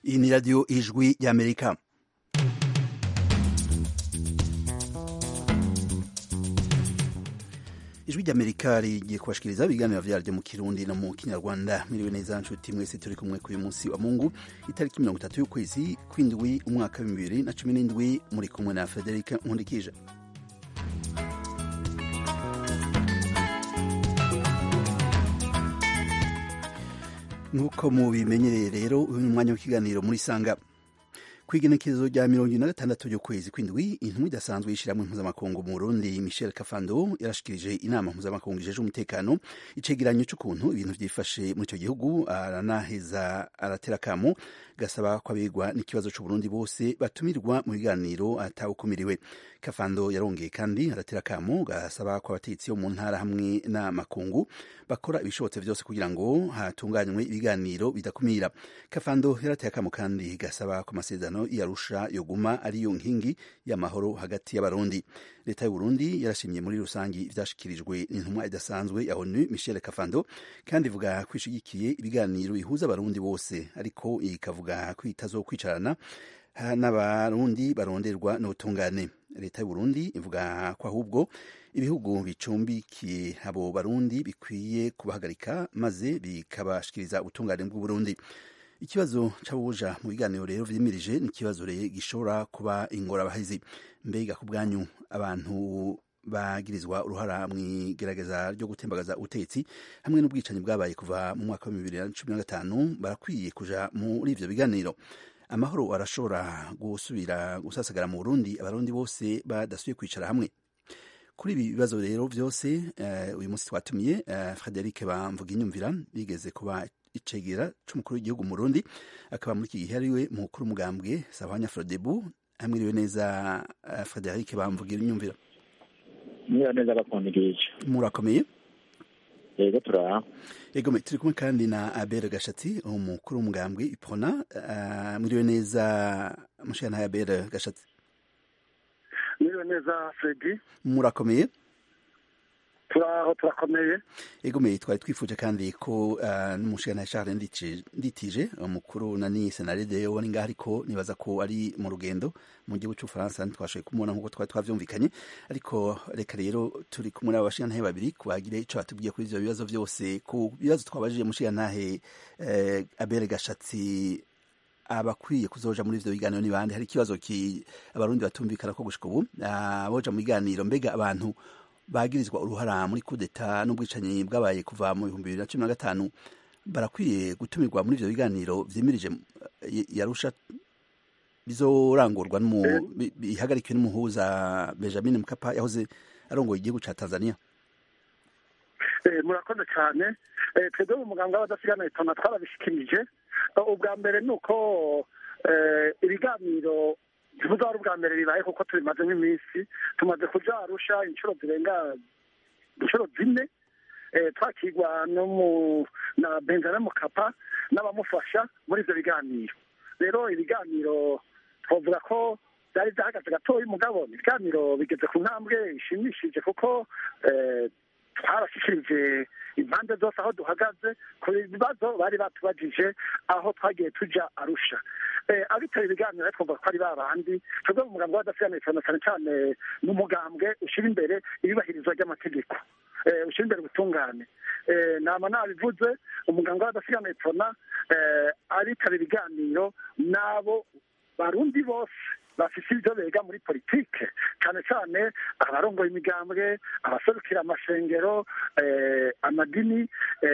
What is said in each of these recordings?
iyi ni radiyo ijwi y'amerika ijwi ry'amerika rigiye kubashikiriza ibiganiro vyaryo mu kirundi no mu kinyarwanda mwiriwe neza nshuti mwese turi kumwe kuri uyu munsi wa mungu itariki mirongo itatu y'ukwezi kw'indwi umwaka w'ibihumbi bibiri na cumi n'indwi muri kumwe na frederic nkundikije nk'uko mubimenyereye rero uyu ni umwanya w'ikiganiro muri sanga kwigenekerezo rya mirongo ine na gatandatu ry'ukwezi kw'indwi intumwa idasanzwe y'ishyirahamwe mpuzamakungu mu burundi michel kafando yarashikirije inama mpuzamakungu ijeje umutekano icegeranyo c'ukuntu ibintu vyifashe muri ico gihugu aranaheza aratera akamo gasaba ko abegwa n'ikibazo c'uburundi bose batumirwa mu biganiro atawukumiriwe kafando yarongeye kandi aratera akamo gasaba ko abategetsi bo mu ntara hamwe n'amakungu bakora ibishobotse vyose kugira ngo hatunganywe ibiganiro bidakumira kafando yarateye akamo kandi gasaba ko amasezerano yarusha yoguma ariyo nkingi y'amahoro hagati y'abarundi leta y'uburundi yarashimye muri rusangi ivyashikirijwe n'intumwa idasanzwe ya onu michel kafando kandi ivuga ko ishigikiye ibiganiro bihuza abarundi bose ariko ikavuga ko itazokwicarana n'abarundi baronderwa n'ubutungane leta y'uburundi ivuga ko ahubwo ibihugu bicumbikiye abo barundi bikwiye kubahagarika maze bikabashikiriza ubutungane bw'uburundi ikibazo c'abuja mu biganiro rero vyimirije ni ikibazo gishobora kuba ingorabahizi mbega ku bwanyu abantu bagirizwa uruhara mw'igerageza ryo gutembagaza ubutegetsi hamwe n'ubwicanyi bwabaye kuva mu mwaka wa bibiri na cumi na gatanu barakwiye kuja muri ivyo biganiro amahoro arashobora gusubira gusasagara mu burundi abarundi bose badasubiye kwicara hamwe kuri ibi bibazo rero vyose uh, uyu munsi twatumiye uh, frederic bamvuga inyumvira bigeze kuba icegera c'umukuru w'igihugu mu Burundi akaba muri iki gihe ariwe mukuru umugambwe Sahwanya Frodebu amwiriwe neza uh, Frederic bamvugira inyumvira Mwiriwe neza bakundikije murakomeye yego turaha yego turi kumwe kandi na Abel Gashatsi umukuru w'umugambwe Ipona uh, mwiriwe neza mushana Abel Gashatsi mwiriwe neza Fredi murakomeye turaho turakomeye egomeye twari twifuje kandi ko uh, n'umushikana Charles Nditije umukuru nani senarede wari ngaho ariko nibaza ko ari mu rugendo mu gihugu cy'Ufaransa ntitwashoboye kumubona nk'uko twari twavyumvikanye ariko reka rero turi kumwe n'abashikantahe babiri kubagire ico batubwiye kuri ivyo bibazo vyose ku bibazo twabajije mushikantahe eh, Abel Gashatsi abakwiye kuzoja muri ivyo biganiro ni bande hari ikibazo ki abarundi batumvikana ko gushika ubu aboja mu biganiro mbega abantu bagirizwa uruhara muri kudeta n'ubwicanyi bwabaye kuva mu bihumbi bibiri na cumi na gatanu barakwiye gutumirwa muri ivyo biganiro vyimirije yarusha bizorangurwa bihagarikiwe n'umuhuza benjamin mkapa yahoze arongoye igihugu ca tanzania murakoze cyane twebwe mu muganga w'abadasigana itona twarabishikirije ubwa mbere ni uko ibiganiro tuvuga ari ubwa mbere bibaye kuko tubimaze nk'iminsi tumaze kuja arusha inshuro zirenga inshuro zine twakirwa na benjamin mukapa n'abamufasha muri ivyo biganiro rero ibiganiro twavuga ko byari byahagaze gatoya umugabo ibiganiro bigeze ku ntambwe ishimishije kuko twarashikirije impande zose aho duhagaze ku bibazo bari batubajije aho twagiye tuja arusha abitaba ibiganiro twavuga ko ari babandi twebwe mu mugambwe w'adasigana cyane cyane cyane ni umugambwe ushyira imbere iyubahirizwa ry'amategeko ushyira imbere ubutungane nama nabivuze umugambwe w'adasigana itona abitaba ibiganiro n'abo barundi bose bafise ibyo bega muri politike cyane cyane abarongoye imigambwe abaserukira amashengero amadini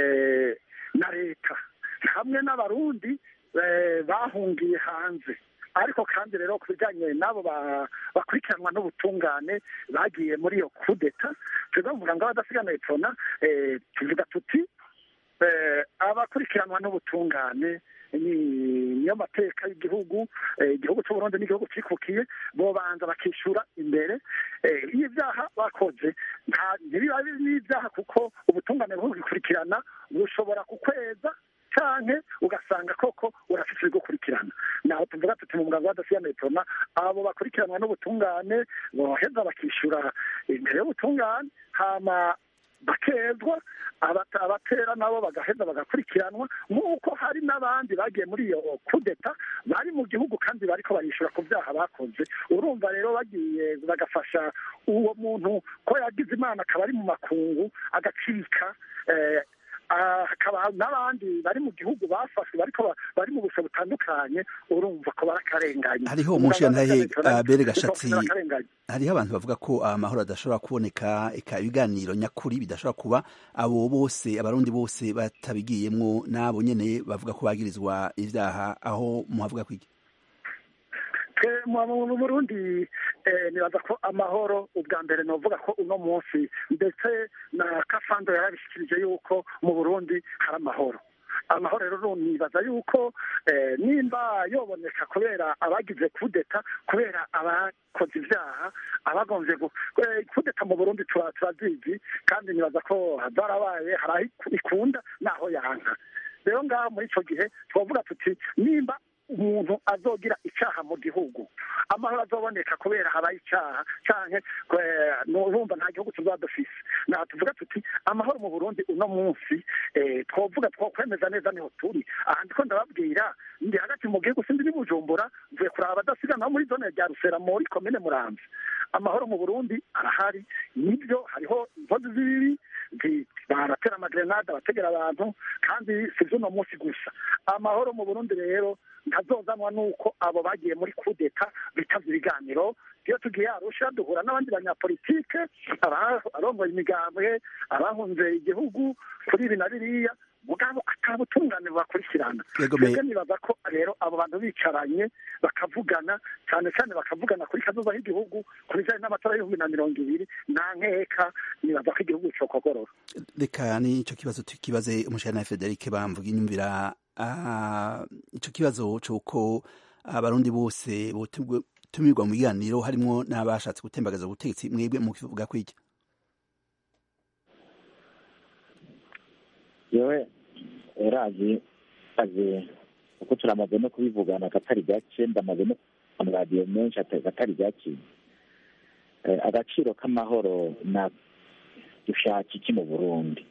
na leta hamwe n'abarundi bahungiye hanze ariko kandi rero ku bijyanye n'abo bakurikiranwa n'ubutungane bagiye muri iyo kudeta twebwe mu muganga w'abadasigana epfona tuvuga tuti abakurikiranwa n'ubutungane niyo mateka y'igihugu igihugu cy'uburundi n'igihugu cyikukiye bobanza bakishyura imbere y'ibyaha bakoze ntibiba n'ibyaha kuko ubutungane bubikurikirana bushobora kukweza canke ugasanga koko urafise ibigukurikirana naho tuvuga tuti mu muganga w'adasigana etona abo bakurikiranwa n'ubutungane boheza bakishyura imbere y'ubutungane hama bakezwa abatera nabo bagaheza bagakurikiranwa nk'uko hari n'abandi bagiye muri iyo kudeta bari mu gihugu kandi bariko barishyura ku byaha bakoze urumva rero bagiye bagafasha uwo muntu ko yagize imana akaba ari mu makungu agacika hakaba n'abandi bari mu gihugu bafashwe bariko bari mu busho butandukanye urumva ko barakarenganye hariho umushirantahe bere gashatsi hariho abantu bavuga ko amahoro adashobora kuboneka eka ibiganiro nyakuri bidashobora kuba abo bose abarundi bose batabigiyemwo n'abo nyene bavuga ko bagirizwa ivyaha aho muhavuga kwiki mu burundi nibaza ko amahoro ubwa mbere novuga ko uno munsi ndetse na kafando yarabishikirije yuko mu burundi hari amahoro amahoro rero nibaza yuko nimba yoboneka kubera abagize kudeta kubera abakoze ibyaha abagonze kudeta mu burundi turazizi kandi nibaza ko zarabaye hari aho ikunda n'aho yanka rero ngaho muri icyo gihe twavuga tuti nimba umuntu azogira icyaha mu gihugu amahoro azoboneka kubera habaye icyaha canke urumva nta gihugu tuzaba dufise naho tuvuga tuti amahoro mu burundi uno munsi twovuga twokwemeza neza niho turi aha ndiko ndababwira ndi hagati mu gihugu sindi ni bujumbura mvuye kuraba abadasigana muri zone rya rusera muri komine muramvya amahoro mu burundi arahari nibyo hariho inkozi z'ibibi baratera amagrenade abategera abantu kandi si vy'uno munsi gusa amahoro mu burundi rero ntazozanwa nuko abo bagiye muri kudeta bitavye ibiganiro iyo tugiye arusha duhura n'abandi banyapolitike abarongoye imigambwe abahunze igihugu kuri ibi na biriya mugabo atabutungane bubakurikirana twebwe nibaza ko rero abo bantu bicaranye bakavugana cyane cyane bakavugana kuri kazoza h'igihugu ku bijanye n'amatora y'ibihumbi na mirongo ibiri nta nkeka nibaza ko igihugu cokogorora reka nico kibazo tukibaze umushana Frederic bamvuga inyumvira ico kibazo c'uko abarundi bose botumirwa mu biganiro harimwo n'abashatse gutembagaza ubutegetsi mwebwe mukivuga kwiki yewe urazi azi uko turamaze no kubivugana akatari gake ndamaze no amaradiyo menshi akatari gake agaciro k'amahoro na dushaka iki mu burundi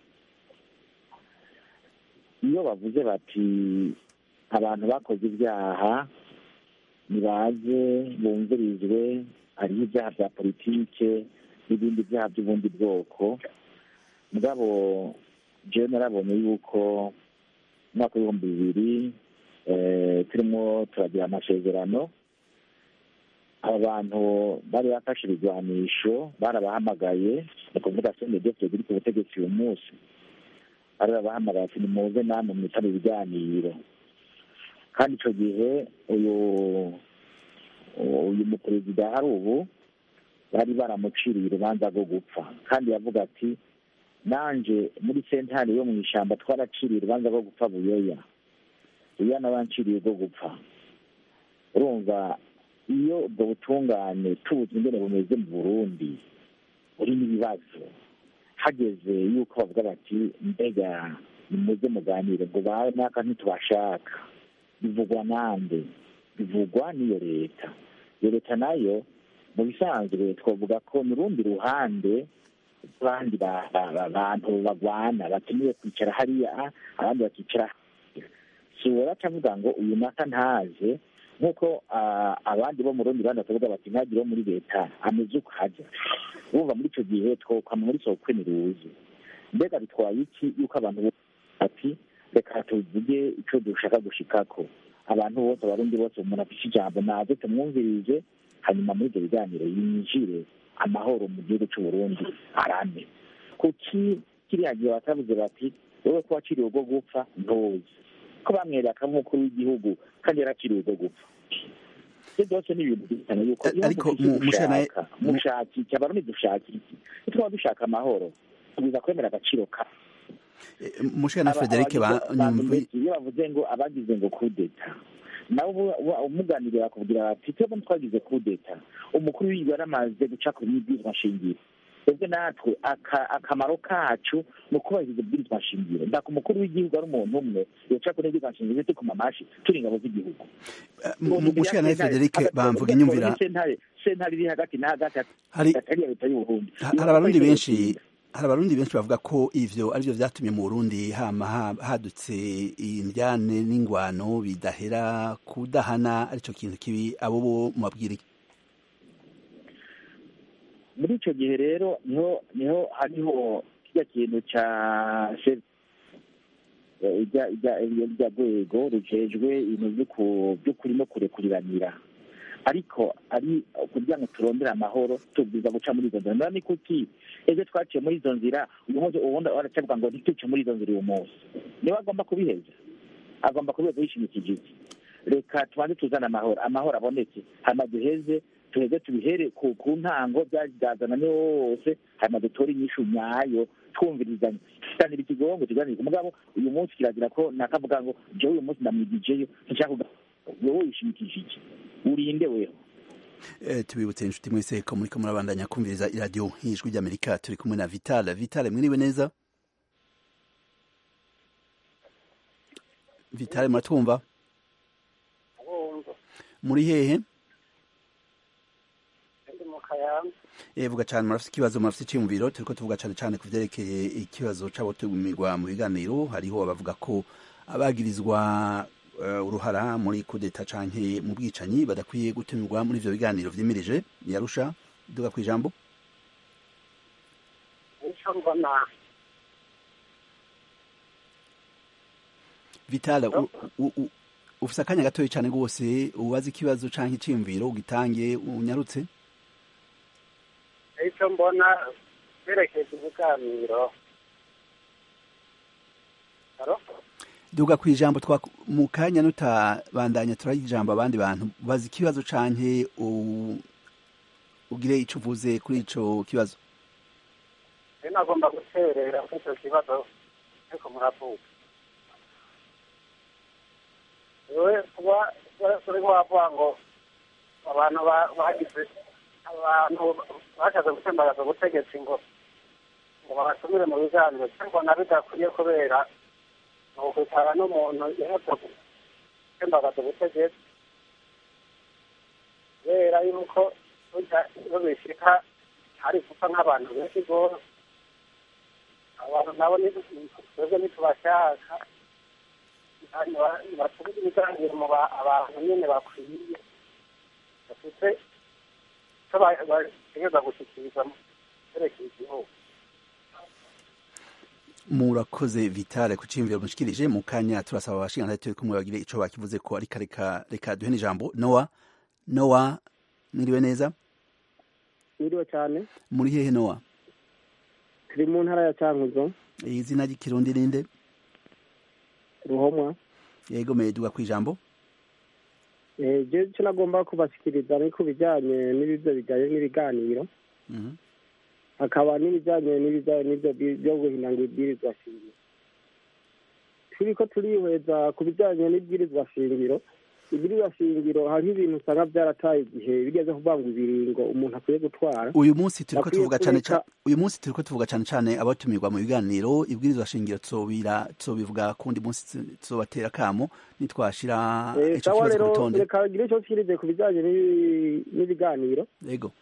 iyo bavuze bati abantu bakoze ibyaha nibaze bumvirizwe hariho ibyaha bya politike n'ibindi byaha by'ubundi bwoko mugabo jewe narabonye yuko umwaka w'ibihumbi bibiri turimo turagira amasezerano aba bantu bari bafashe ibigwanisho barabahamagaye ni ukuvuga senedefite ziri ku butegetsi uyu munsi bari babahamagaye ati nimuze namwe mwitaba ibiganiro kandi icyo gihe uyu uyu muperezida hari ubu bari baramuciriye urubanza rwo gupfa kandi yavuga ati nanje muri sentare yo mu ishyamba twaraciriye urubanza rwo gupfa buyoya buyoya n'abanciriye rwo gupfa urumva iyo ubwo butungane tubuze ingene bumeze mu burundi burimo ibibazo hageze yuko bavuga bati mbega nimuze muganire ngo bawe n'aka ntitubashaka bivugwa nande bivugwa n'iyo leta iyo leta nayo mu bisanzwe twavuga ko mu rundi ruhande abandi bantu bagwana bakeneye kwicara hariya abandi bakicara si woraca avuga ngo uyu naka ntaze nk'uko abandi bo mu rundi ruhande bakavuga bati ntagire wo muri leta ameze uko hajya bumva muri icyo gihe twokama muri sokwe niruzi mbega bitwaye iki yuko abantu ati reka tuvuge icyo dushaka gushikako abantu bose abarundi bose umuntu afite ijambo naze tumwumvirije hanyuma muri ibyo biganiro yinjire amahoro mu gihugu cy'u Burundi arame kuki kiriya gihe batavuze bati wowe ko waciriwe ubwo gupfa ntuzi ko bamwereka nk'umukuru w'igihugu kandi yaraciriwe ubwo gupfa ibyo byose ni ibintu byitana yuko ariko mushaka mushaka iki abarundi dushaka iki nitwaba dushaka amahoro tugwiza kwemera agaciro ka mushana Frederic banyumvi iyo bavuze ngo abagize ngo kudeta nawe umuganiriye bakubwira bati twebwe twagize kudeta umukuru w'igihugu yaramaze guca ku bibwirizwa shingiro twebwe natwe akamaro kacu ni ukubahiriza ibwirizwa shingiro ndaka umukuru w'igihugu ari umuntu umwe yoca kuri ibwirizwa shingiro tukoma amashi turi ingabo z'igihugu mushana Frederic bamvuga inyumvira sentare sentare iri hagati na hagati hari atari leta y'uburundi hari abarundi benshi hari abarundi benshi bavuga ko ivyo arivyo vyatumye mu Burundi hama hadutse indyane n'ingwano bidahera kudahana arico kintu kibi abo bo mubabwira iki muri ico gihe rero niho niho hariho kirya kintu ca irya rwego rujejwe ibintu vy'ukuri no kurekuriranira ariko ari kugira ngo turondere amahoro tubwiza guca muri izo nzira nora ni kuki ejo twaciye muri izo nzira uyu munsi ubundi baracavuga ngo ntituce muri izo nzira uyu munsi niwe agomba kubiheza agomba kubiheza yishimikije iki reka tubanze tuzane amahoro amahoro aboneke hanyuma duheze tuheze tubihere ku ntango byazana niwo wose hanyuma dutore inyishu nyayo twumvirizanya tuganira ikigongo tuganira umugabo uyu munsi kiragira ko nakavuga ngo jewe uyu munsi ndamwigijeyo nshaka wowe wishimikije iki urinde weho tubibutse inshuti mwese ko muriko murabandanya kumviriza iradiyo y'ijwi ry'amerika turi kumwe na vital vital mwiriwe neza vital muratwumva muri hehe vuga cyane murafite ikibazo murafite icyiyumviro turiko tuvuga cyane cyane ku vyerekeye ikibazo c'abotumirwa mu biganiro hariho abavuga ko abagirizwa uruhara muri kudeta canke mu bwicanyi badakwiye gutumirwa muri ivyo biganiro vyimirije yarusha duga ku ijambo vitala ufise akanya gatoya cane rwose ubaza ikibazo canke iciyumviro ugitange unyarutse icyo mbona berekeje ibiganiro duga ku ijambo mu kanya nutabandanya turaha ijambo abandi bantu baza ikibazo canke ugire ico uvuze kuri ico kibazo rero nagomba guterera kuri icyo kibazo ariko muravuga wewe kuba urimo wavuga ngo abantu bagize abantu bashatse gutembagaza ubutegetsi ngo ngo babatumire mu biganiro cyangwa na bidakwiye kubera ni ukwicara n'umuntu yahetse gutembagaza ubutegetsi kubera yuko iyo bishika hari gupfa nk'abantu benshi rwose abantu nabo twebwe ntitubashaka batubuze ibiganiro mu abantu nyine bakwiye bafite icyo bategereza gushyikiriza cyerekeye igihugu murakoze vitale ku ciyumviro mushikirije mu kanya turasaba abashingantahe turi kumwe bagire ico bakivuze ko ariko reka reka duhe n'ijambo nowa nowa mwiriwe neza mwiriwe cyane muri hehe nowa turi mu ntara ya cankuzo izina ry'ikirundi ninde ruhomwa yego meduga ku ijambo je icyo nagomba kubashikiriza ni ku bijyanye n'ibyo bijyanye n'ibiganiro hakaba n'ibijyanye n'ibyo byo guhinanga ibwirizwa shingiro turi ko turihweza ku bijyanye n'ibwirizwa shingiro ibwirizwa shingiro hariho ibintu usanga byarataye igihe bigeze kuvuga ngo ibiringo umuntu akwiye gutwara uyu munsi turiko tuvuga cyane cyane uyu munsi turiko tuvuga cyane cyane abatumirwa mu biganiro ibwirizwa shingiro tsobira tsobivuga kundi munsi tsobatera kamo nitwashira ico kibazo ku rutonde reka gire ico kirize ku bijyanye n'ibiganiro yego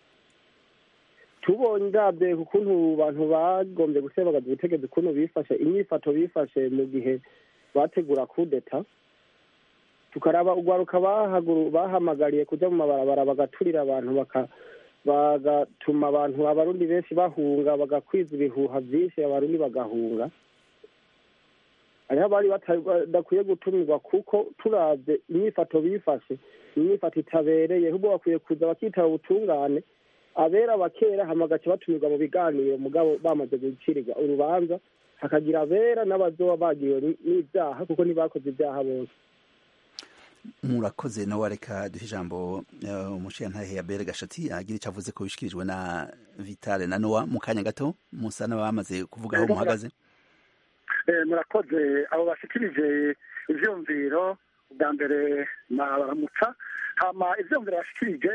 tubonye ndabye ukuntu abantu bagombye gusebagaza ubutegetsi ukuntu bifashe inyifato bifashe mu gihe bategura kudeta tukaraba urwaruka bahamagariye kujya mu mabarabara bagaturira abantu bagatuma abantu abarundi benshi bahunga bagakwiza ibihuha byinshi abarundi bagahunga hariho abari badakwiye gutumirwa kuko turabye inyifato bifashe inyifato itabereye ahubwo bakwiye kuza bakitaba ubutungane abera bakera hamagaca batumirwa mu biganiro mugabo bamaze gucirirwa urubanza hakagira abera n'abazoba bagiwe n'ibyaha kuko ntibakoze ibyaha bose murakoze nawe reka duhe ijambo umushingantahe ya bere gashati agira icyo avuze ko bishikirijwe na vitale na nowa mu kanya gato musa n'abamaze kuvuga aho muhagaze murakoze abo bashikirije ivyumviro bwa mbere nabaramutsa hama ivyumviro bashikirije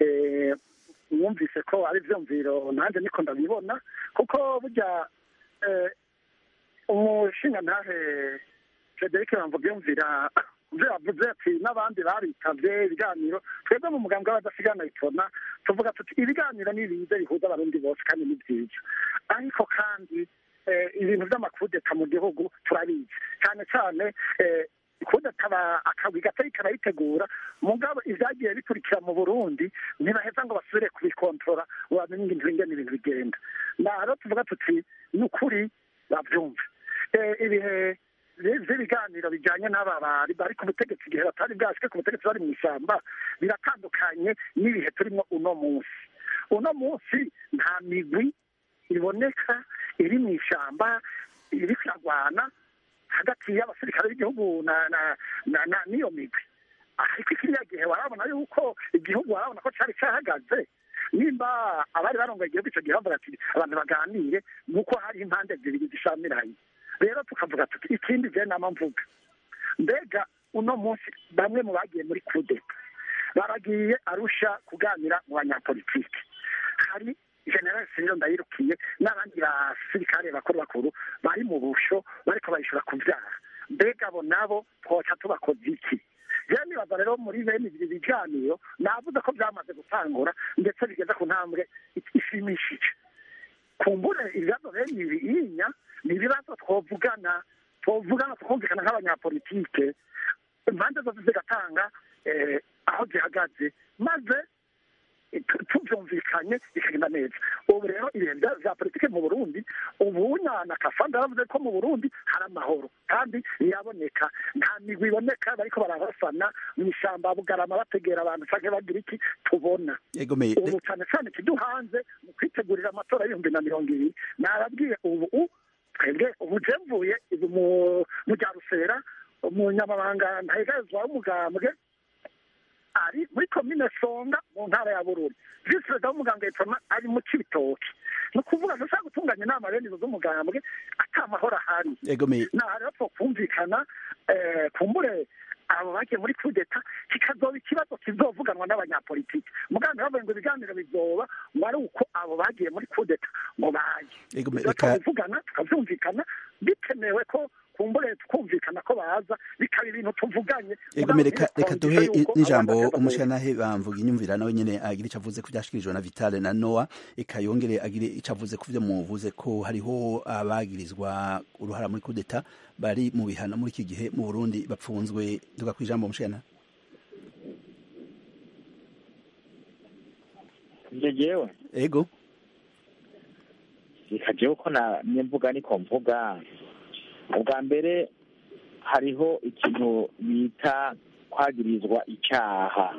mwumvise ko ari ivyumviro nanjye niko ndabibona kuko burya umushingantahe frederic bamvuga yumvira ibyo yavuze ati n'abandi baritavye ibiganiro twebwe mu muganga w'abadasigana itona tuvuga tuti ibiganiro ni biza bihuza abarundi bose kandi ni byiza ariko kandi eh, ibintu by'amakudeta mu gihugu turabizi cyane cyane eh, kudeta aba- akagwi gatari karayitegura mugabo ibyagiye bikurikira mu burundi ntibaheza ngo basubire kubikontorora ngo bamenye ibintu ingene ibintu bigenda naro tuvuga tuti ni ukuri babyumve Eh, ibihe bi- vy'ibiganiro bijanye n'aba bari bari ku butegetsi igihe batari bwashike ku butegetsi bari mu ishyamba biratandukanye n'ibihe turimo uno munsi uno munsi nta migwi iboneka iri mu ishyamba iri kuragwana hagati y'abasirikare b'igihugu na na na na n'iyo migwi ariko kiriya gihe warabona yuko igihugu warabona ko cyari cyahagaze nimba abari barongoye igihugu icyo gihe bavuga ati abantu baganire nuko hari impande zibiri zishamiranye rero tukavuga tuti ikindi je nama mvuga mbega uno munsi bamwe mu bagiye muri kudeta baragiye arusha kuganira mu banyapolitiki hari general sinyo ndayirukiye n'abandi basirikare bakuru bakuru bari mu busho bariko bayishura kuvyara mbega abo nabo twoca tubakoze iki rero nibaza rero muri bene ibi biganiro navuze ko byamaze gutangura ndetse bigeze ku ntambwe ishimishije kumbure ibibazo bene ibi inya ni ibibazo twovugana twovugana tukumvikana nk'abanyapolitike impande zose zigatanga eh, aho zihagaze maze tu- tubyumvikanye bikagenda neza ubu rero ibihe bya- bya politike mu burundi ubu na kafanda yaravuze ko mu burundi hari amahoro kandi yaboneka nta migwi iboneka bariko barabasana mu ishyamba bugarama bategera abantu canke bagira iki tubona egomeye ubu cyane cyane ikiduhanze mu kwitegurira amatora y'ibihumbi na mirongo ibiri nababwiye ubu u- twebwe ubu je mvuye ibu mu- mu rya rusera umunyamabanga ntahegazwa w'umugambwe ari muri komine songa mu ntara ya bururi visi perezida w'umugambwe yitwa ari mu cibitoki ni ukuvuga ntushaka gutunganya inama bene izo z'umugambwe ata mahoro ahari egomeye naha rero twokumvikana eh, kumbure abo bagiye muri kudeta kikazoba ikibazo kizovuganwa n'abanyapolitiki muganga bavuye ngo ibiganiro bizoba ngo ari uko abo bagiye muri kudeta ngo baje egomeye Ibyo reka tukavugana tukavyumvikana bikenewe ko kumbure tukumvikana ko baza bikaba ibintu tuvuganye egomeye reka Mugabo reka ntibitwumvishe duhe yuko n'ijambo abantu bagenda umushikanahe bamvuga inyumvira nawe nyene agira ico avuze ku vyashikirijwe na Vitale na Noah eka yongere agire ico avuze ku vyo muvuze ko hariho abagirizwa uruhara muri kudeta bari mu bihano muri iki gihe mu Burundi bapfunzwe duga kwijambo umushikana ivyo jewe ego reka jewe ko na mvuga niko mvuga ubwa mbere hariho ikintu bita kwagirizwa icaha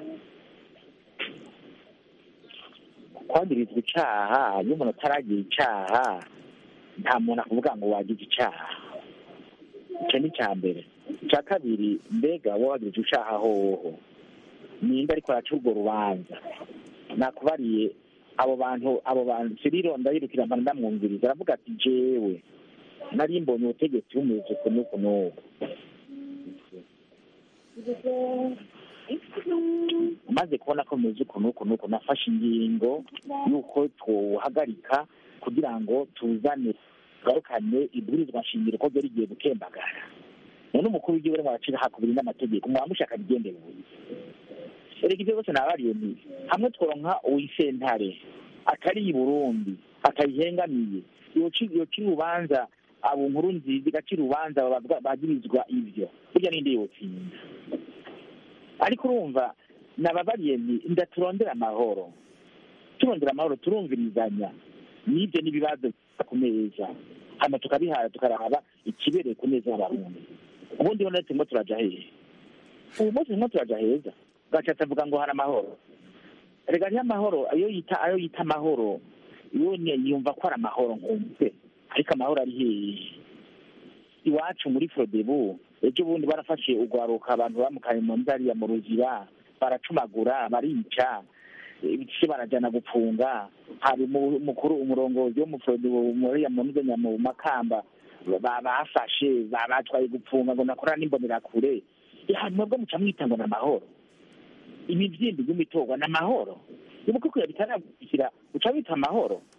kwagirizwa icaha iyo umuntu ataragira icaha nta muntu akuvuga ngo wagize icaha icyo ni icya mbere icya kabiri mbega wowe wagize icaha hoho ninde ariko araca urwo rubanza nakubariye abo bantu abo bantu siriro ndayirukira mpana ndamwumviriza aravuga ati jewe nari mbonye ubutegetsi bumeze uku n'uku n'uku maze kubona ko bumeze uku n'uku n'uku nafashe ingingo y'uko twohagarika kugira ngo tuzane tugarukane ibwirizwa nshingiro ko ryari rigiye gukembagara none umukuru w'igihugu arimo aracira hakubiri n'amategeko mwamushaka bigendeye erega ibyo byose nabariye ni hamwe tworonka uwisentare atari i burundi atayihengamiye yoca yoca urubanza abo nkuru nziza igaca urubanza babavuga- bagirizwa ivyo burya ninde yotsinda ariko urumva nababariye ni ndaturondera amahoro turondera amahoro turumvirizanya n'ibyo n'ibibazo biza ku meza hano tukabihara tukaraba ikibereye ku meza y'abarundi ubundi ho turimo turaja hehe ubu munsi turimo turaja heza gacaca avuga ngo hari amahoro rega niyo amahoro ayo yita ayo yita amahoro yo ni- yumva ko ari amahoro nkumve ariko amahoro ari hehe iwacu muri frodebu ejo bundi barafashe ugwaruka abantu bamukanye mu ndariya mu ruzira baracumagura barica se barajana gupfunga hari umu- umukuru umurongozi wo mu frodebu muriya mu nzenya mu makamba ba- bafashe ba- batwaye gupfunga ngo nakora n'imbonerakure ya mwebwe muca mwita ngo ni amahoro imivyimbi y'imitorwa ni amahoro nibuko kuya bitaragushyira uca wita amahoro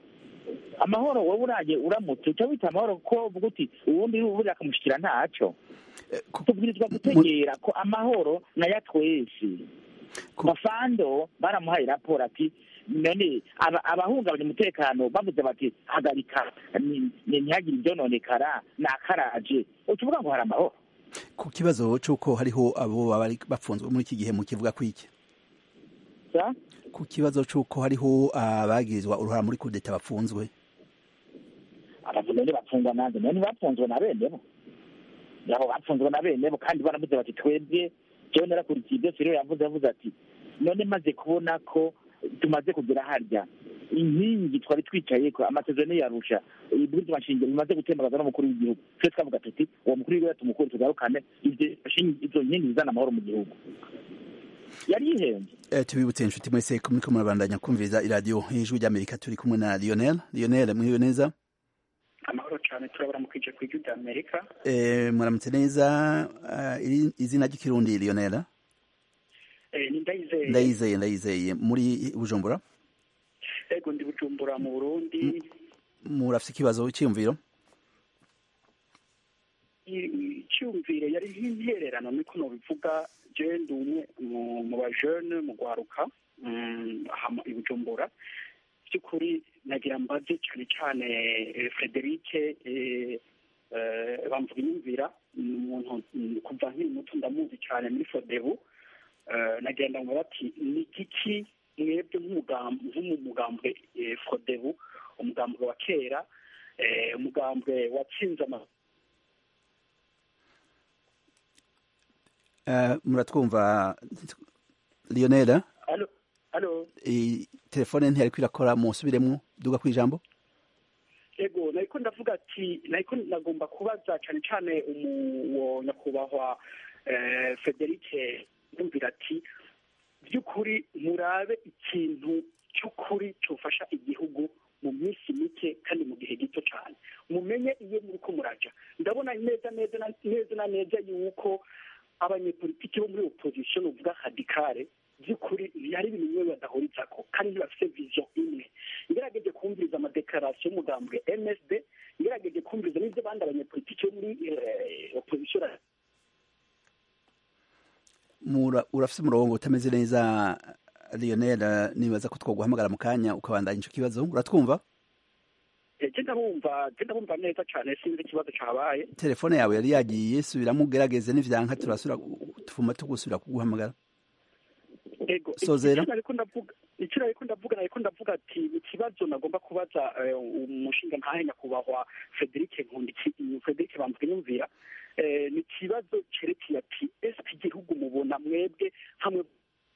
amahoro wowe uraje uramutse uca wita amahoro ko uvuga uti uwundi buriya akamushikira ntaco tubwirizwa gutegera ko amahoro nayo twese bafando baramuhaye raporo ati none aba- abahungabanya umutekano bavuze bati hagarika ni- ni- ntihagire ibyononekara nakaraje ucuvuga ngo hari amahoro ku kibazo c'uko hariho abo baba bari bapfunzwe muri iki gihe mu kivuga kwiki sa ku kibazo c'uko hariho abagirizwa uruhara muri kudeta bapfunzwe abavuga none bapfungwa nanze none bapfunzwe na bene bo yabo bapfunzwe na bene bo kandi baravuze bati twebwe jewe narakurikiye ibyo siriyo yavuze yavuze ati none maze kubona ko tumaze kugera harya inkingi twari twicayeko amasezerano yarusha ibwirizwa nshingiro bimaze gutembagaza n'umukuru w'igihugu twe twavuga tuti uwo mukuru w'igihugu tumukuru tugarukane ivyo shingi- izo nkingi zizana amahoro mu gihugu yari yihenze Eh, tubibutse inshuti mwese ko muriko murabandanya kumviriza iradiyo ijwi ry'amerika turi kumwe na lionel lionel mwiriwe neza amahoro cyane turabaramukije ku ijwi rya amerika Eh, muramutse neza Ah, iri- izina ry'ikirundi lionel Eh, ni ndayizeye ndayizeye ndayizeye muri bujumbura ego ndi bujumbura mu burundi murafise ikibazo cyiyumviro I- icyumvire yari nk'intererano niko nobivuga je ndi umwe mu- mu bajene mu gwaruka mm, aha mu- i bujumbura by'ukuri nagira mbaze cyane cyane eh, frederike eh, eh, bamvuga inyumvira ni umuntu mm, kuva nkiri muto ndamuzi cyane muri fodebu Eh, nagenda ngo bati ni igiki mwebwe nk'umugam- nk'umugambwe eh, fodebu umugambwe wa kera eh, umugambwe watsinze ama Eh, muratwumva lionel alo alo eh, telefone ntiyariko irakora musubiremwo duga ku ijambo ego nariko ndavuga ati nariko nagomba kubaza cyane cyane uwo nyakubahwa eh, federike yumvira ati by'ukuri murabe ikintu cy'ukuri cyofasha igihugu mu minsi mike kandi mu gihe gito cyane mumenye iyo muriko muraja ndabona neza neza na- neza na neza yuko abanyepolitiki bo muri opposition uvuga radikale by'ukuri hari ibintu bimwe badahurizako kandi ntibafite vision imwe ngerageje kumviriza amadekarasiyo y'umugambwe msd ngerageje kumviriza n'ibyo abandi abanyepolitiki bo muri eh, opposition Mura- urafise umurongo utameze neza lionel eh, nibaza ko twoguhamagara mu kanya ukabandanya ico kibazo uratwumva je ndabumva je ndabumva neza cyane sinzi ikibazo cabaye telefone yawe yari yagiye subiramo ugerageze n'ivyanka turasubira tufuma tugusubira kuguhamagara ego Sozera. icyo nariko ndavuga icyo nariko ndavuga nariko ndavuga ati ikibazo nagomba kubaza eh, umushinga ntahe nyakubahwa Frederic Nkundiki Frederic Bamvuga nyumvira eh, ni ikibazo cerekeye ati ese igihugu mubona mwebwe hamwe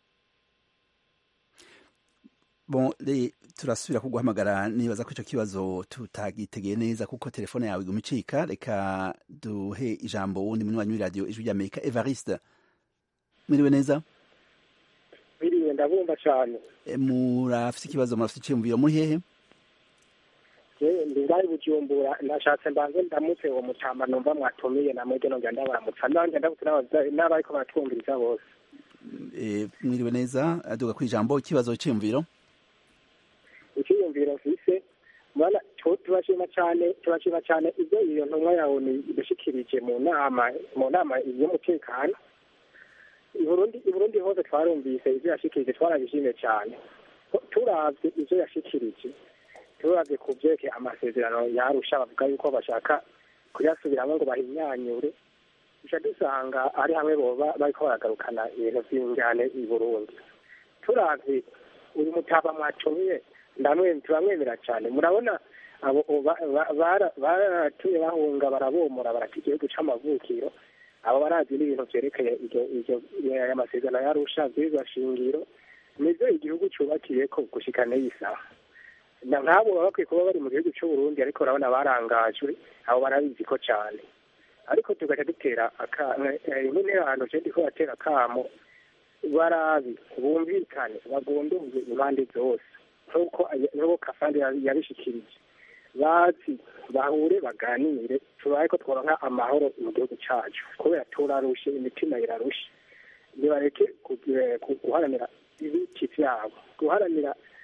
bon le turasubira kuguhamagara nibaza ko ico kibazo tutagitegeye neza kuko telefone yawe iguma icika reka duhe ijambo wundi munywanyi w'iradiyo ijwi ry'amerika evariste mwiriwe neza biriwe ndabumva cyane Eh, murafise ikibazo murafise iciyumviro muri hehe yewe ndi ngaho bujumbura nashatse mbanze ndamutse uwo mutamba numva mwatumiye na mwebwe nongera ndabaramutsa nanjye ndabutse n'abaza- n'abariko baratwumviriza bose Eh, mwiriwe neza aduga ku ijambo ikibazo c'iyumviro icyiyumviro mfise mubona tu- tubashima cyane tubashima cyane ibyo iyo ntumwa yawe ni ibishikirije mu nama mu nama y'umutekano i Burundi i Burundi hose twarumvise ibyo yashikirije twarabishimye cyane Ko- turavye ibyo yashikirije turavye ku vyerekeye amasezerano yarusha bavuga yuko bashaka kuyasubiramo ngo bahinyanyure duca dusanga ari hamwe boba bariko baragarukana ibintu vy'injyane i Burundi turavye uyu mutaba mwatumiye ndamwe turamwemera cyane murabona abo ba- ba- bara- baratumye bahunga barabomora barata igihugu c'amavukiro abo barazi n'ibintu vyerekeye iryo iryo aya masezerano yarusha vyizwa shingiro nivyo igihugu cubakiyeko gushika n'iyi saha na nk'abo baba bakwiye kuba bari mu gihugu c'uburundi ariko urabona barangajwe abo barabizi ko cane ariko tugaca dutera nk'interano je ndiko batera akamo barabi bumvikane bagondoze impande zose nk'uko nk'uko kafandi yabishikirije bazi bahure baganire tubaye ko tworonka amahoro mu gihugu cacu kubera turarushe imitima irarushe nibareke guharanira ibiti vyabo guharanira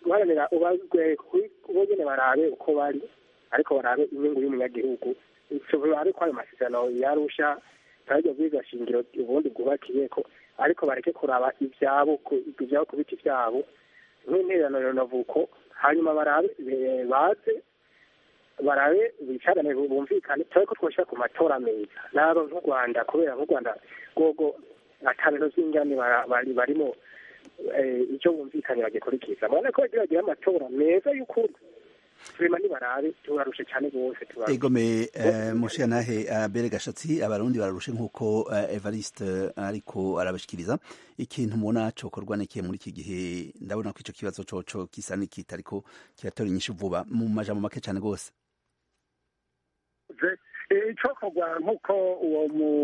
guharanira ubazwe bo nyene barabe uko bari ariko barabe inyungu y'umunyagihugu ivyo barabe ko ayo masezerano yarusha ntaryo bwiga shingiro ubundi bwubakiyeko ariko bareke kuraba ivyabo ku- ivyabo ku biti vyabo nk'intererano renovuko hanyuma barabe eh, baze barabe bicarane bumvikane turabe ko twoshira ku matora meza naba nk'u rwanda kubera nk'u rwanda rwogo ata bintu vy'ingane bara- bari barimo eh, icyo bumvikanye bagikurikiza mubona ko bagira bagira amatora meza y'ukuri turema nibarabe turarushe cyane rwose turarushe egome eh, mushiyantahe abere gashatsi abarundi bararushe nk'uko eh, evariste ariko arabashikiriza ikintu mubona cokorwa n'ikihe muri iki gihe ndabona ko ico kibazo coco gisa n'ikita ariko kiratora inyishu vuba mu majambo make cane rwose ze icokorwa nk'uko uwo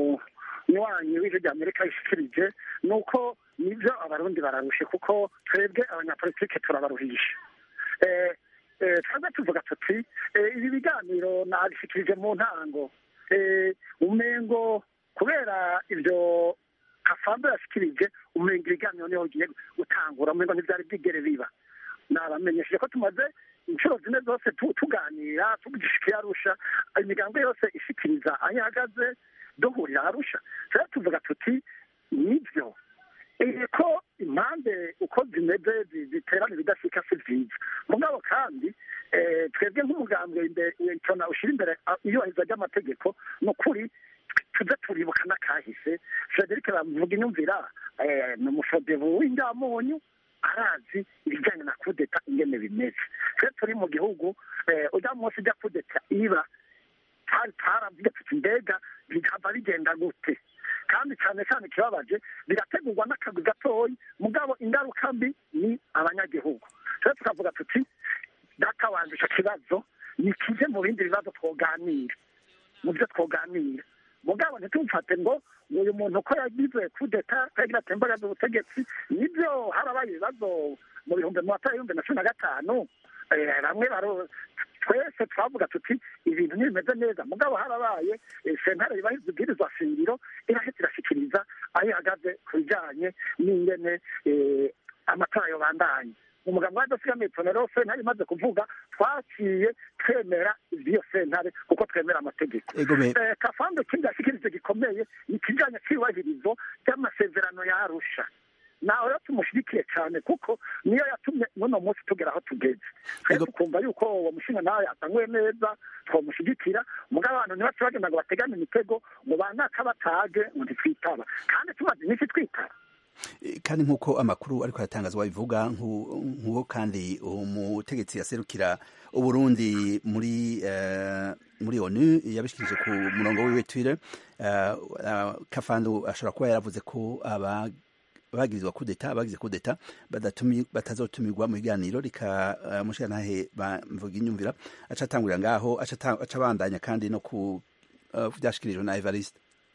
munywanyi w'ijwi rya amerika yishikirije ni uko nibyo abarundi bararushe kuko twebwe abanyapolitike turabaruhisha Eh, eh, twebwe tuvuga tuti eh, ibi biganiro nabishikirije mu ntango Eh, umengo kubera ibyo kafando yashikirije umengo ibiganiro niho bigiye gutangura umengo ntivyari bwigere biba nabamenyesheje ko tumaze inshuro zine zose tu- tuganira tugishikiye arusha imigambi yose ishikiriza aho ihagaze duhurira arusha rero tuvuga tuti nibyo Eh, ko impande uko zimeze zi- ziterana ibidashika si vyiza mugabo kandi eh, twebwe nk'umugambwe imbere tona ushira imbere ah, iyubahiriza ry'amategeko ni ukuri tuze turibuka n'akahise frederic bamuvuga inyumvira eh, ni umufodevu w'indamunyu arazi ibijyanye na kudeta ingene bimeze twe turi mu gihugu eh, ujya munsi ujya kudeta iba twari twaravuga tuti mbega bigava bigenda gute kandi cyane cyane ikibabaje birategurwa n'akagwi gatoyi mugabo ingaruka mbi ni abanyagihugu rero tukavuga tuti data wanje ico kibazo ni kije mu bindi bibazo twoganira mu byo twoganira mugabo ntitumfate ngo uyu muntu uko yagize kudeta yagira atembagaza ubutegetsi nibyo harabaye ibibazo mu bihumbi mu matora y'ibihumbi na cumi na gatanu eh, bamwe baro twese twavuga tuti ibintu ntibimeze neza mugabo harabaye eh, sentare yubahiriza ibwirizwa shingiro irahita irashikiriza aho ihagaze ku bijanye n'ingene eh, amatora yobandanye umugabo wa dosiye rero sentare imaze kuvuga twaciye twemera ivy'iyo sentare kuko twemera amategeko egome Eh, kafando ikindi yashikirije gikomeye ni ikijanye cy'iyubahirizo ry'amasezerano ya arusha nawe rero tumushigikiye cyane kuko niyo yatumye n'uno munsi tugera aho tugeze twe Ego- tukumva yuko uwo mushinga nawe atanguye neza twamushigikira mugabo abantu ntibace bagenda ngo bategane imitego ngo banaka batage ngo ntitwitaba kandi tumaze iminsi twitaba Eh, kandi nk'uko amakuru ariko aratangazwa bivuga nku- nk'uwo kandi umutegetsi yaserukira uburundi muri eh, muri onu yabishikirije ku murongo wiwe twitter eh, eh, kafando ashobora kuba yaravuze ko aba bagirizwa kudeta abagize kudeta badatumi batazotumirwa mu biganiro rika uh, mushirantahe bamvuga inyumvira aca atangurira ngaho aca ata- aca abandanya kandi no ku uh, vyashikirijwe na Evariste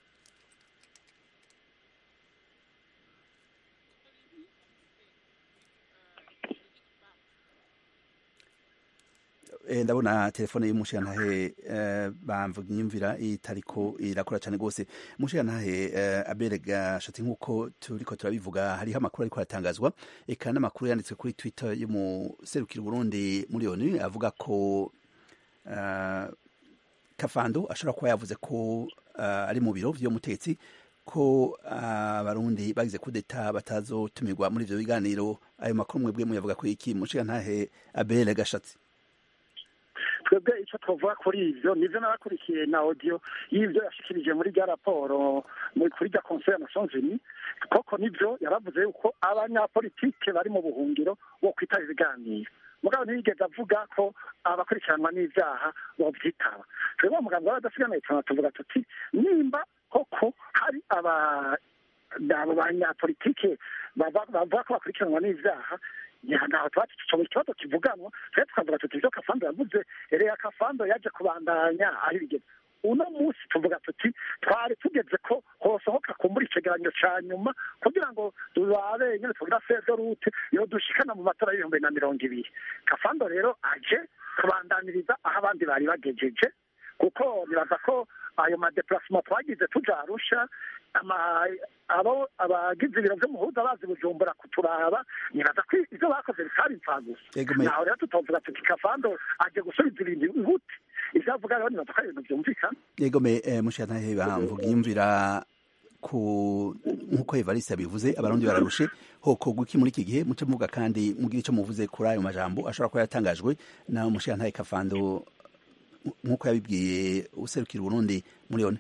Eh, ndabona telefone y'umushirantahe eh, bamvuga inyumvira itariko irakora cyane rwose umushirantahe eh, abere gashati nk'uko turiko turabivuga hariho amakuru ariko aratangazwa eka n'amakuru yanditswe kuri twitter y'umuserukira Burundi muri onu avuga ko eh, kafando ashobora kuba yavuze ko eh, ari mu biro vy'umutetsi ko abarundi bagize kudeta batazotumirwa muri ivyo biganiro ayo makuru mwebwe muyavuga ko iki mushirantahe abere gashatsi twebwe icyo twavuga kuri ibyo nibyo n'abakurikiye na audio y'ibyo yashikirije muri rya raporo muri kuri rya conseil ya nations unies koko nibyo yaravuze yuko abanyapolitike bari mu buhungiro bo kwitaba ibiganiro mugabo ntiyigeze avuga ko abakurikiranwa n'ivyaha bovyitaba twebwe umuganga w'abadasigana cyane tuvuga tuti nimba koko hari aba abo banyapolitike bava- bavuga ko bakurikiranwa n'ivyaha ntaho tuba tucoba ikibazo kivuganwa twe tukavuga tuti ivyo kafando yavuze rero kafando yaje kubandanya aho ibigeze uno munsi tuvuga tuti twari tugeze ko hosohoka kumbura icegeranyo ca nyuma kugira ngo turabe nyene tugira feze rute yo dushikana mu matora y'ibihumbi na mirongo ibiri kafando rero aje kubandaniriza aho abandi bari bagejeje kuko nibaza ko ayo madeplacement twagize tuja arusha ama- abo abagize ibiro vy'umuhuza bazi bujumbura kuturaba nibaza ko ivyo bakoze bitari impfagusa Ego me- naho rero tutovuga tuti kavando aje gusubiza ibintu inkute ivyo avuga rero nibaza ko ari ibintu vyumvikana yego me eh, mushiyantahe bamvuga yumvira ku nk'uko evariste yabivuze abarundi bararushe hokorwa iki muri iki gihe muce muvuga kandi mugire ico muvuze kuri ayo majambo ashobora kuba yatangajwe na mushiyantahe kafando nk'uko yabibwiye userukira uburundi muri yone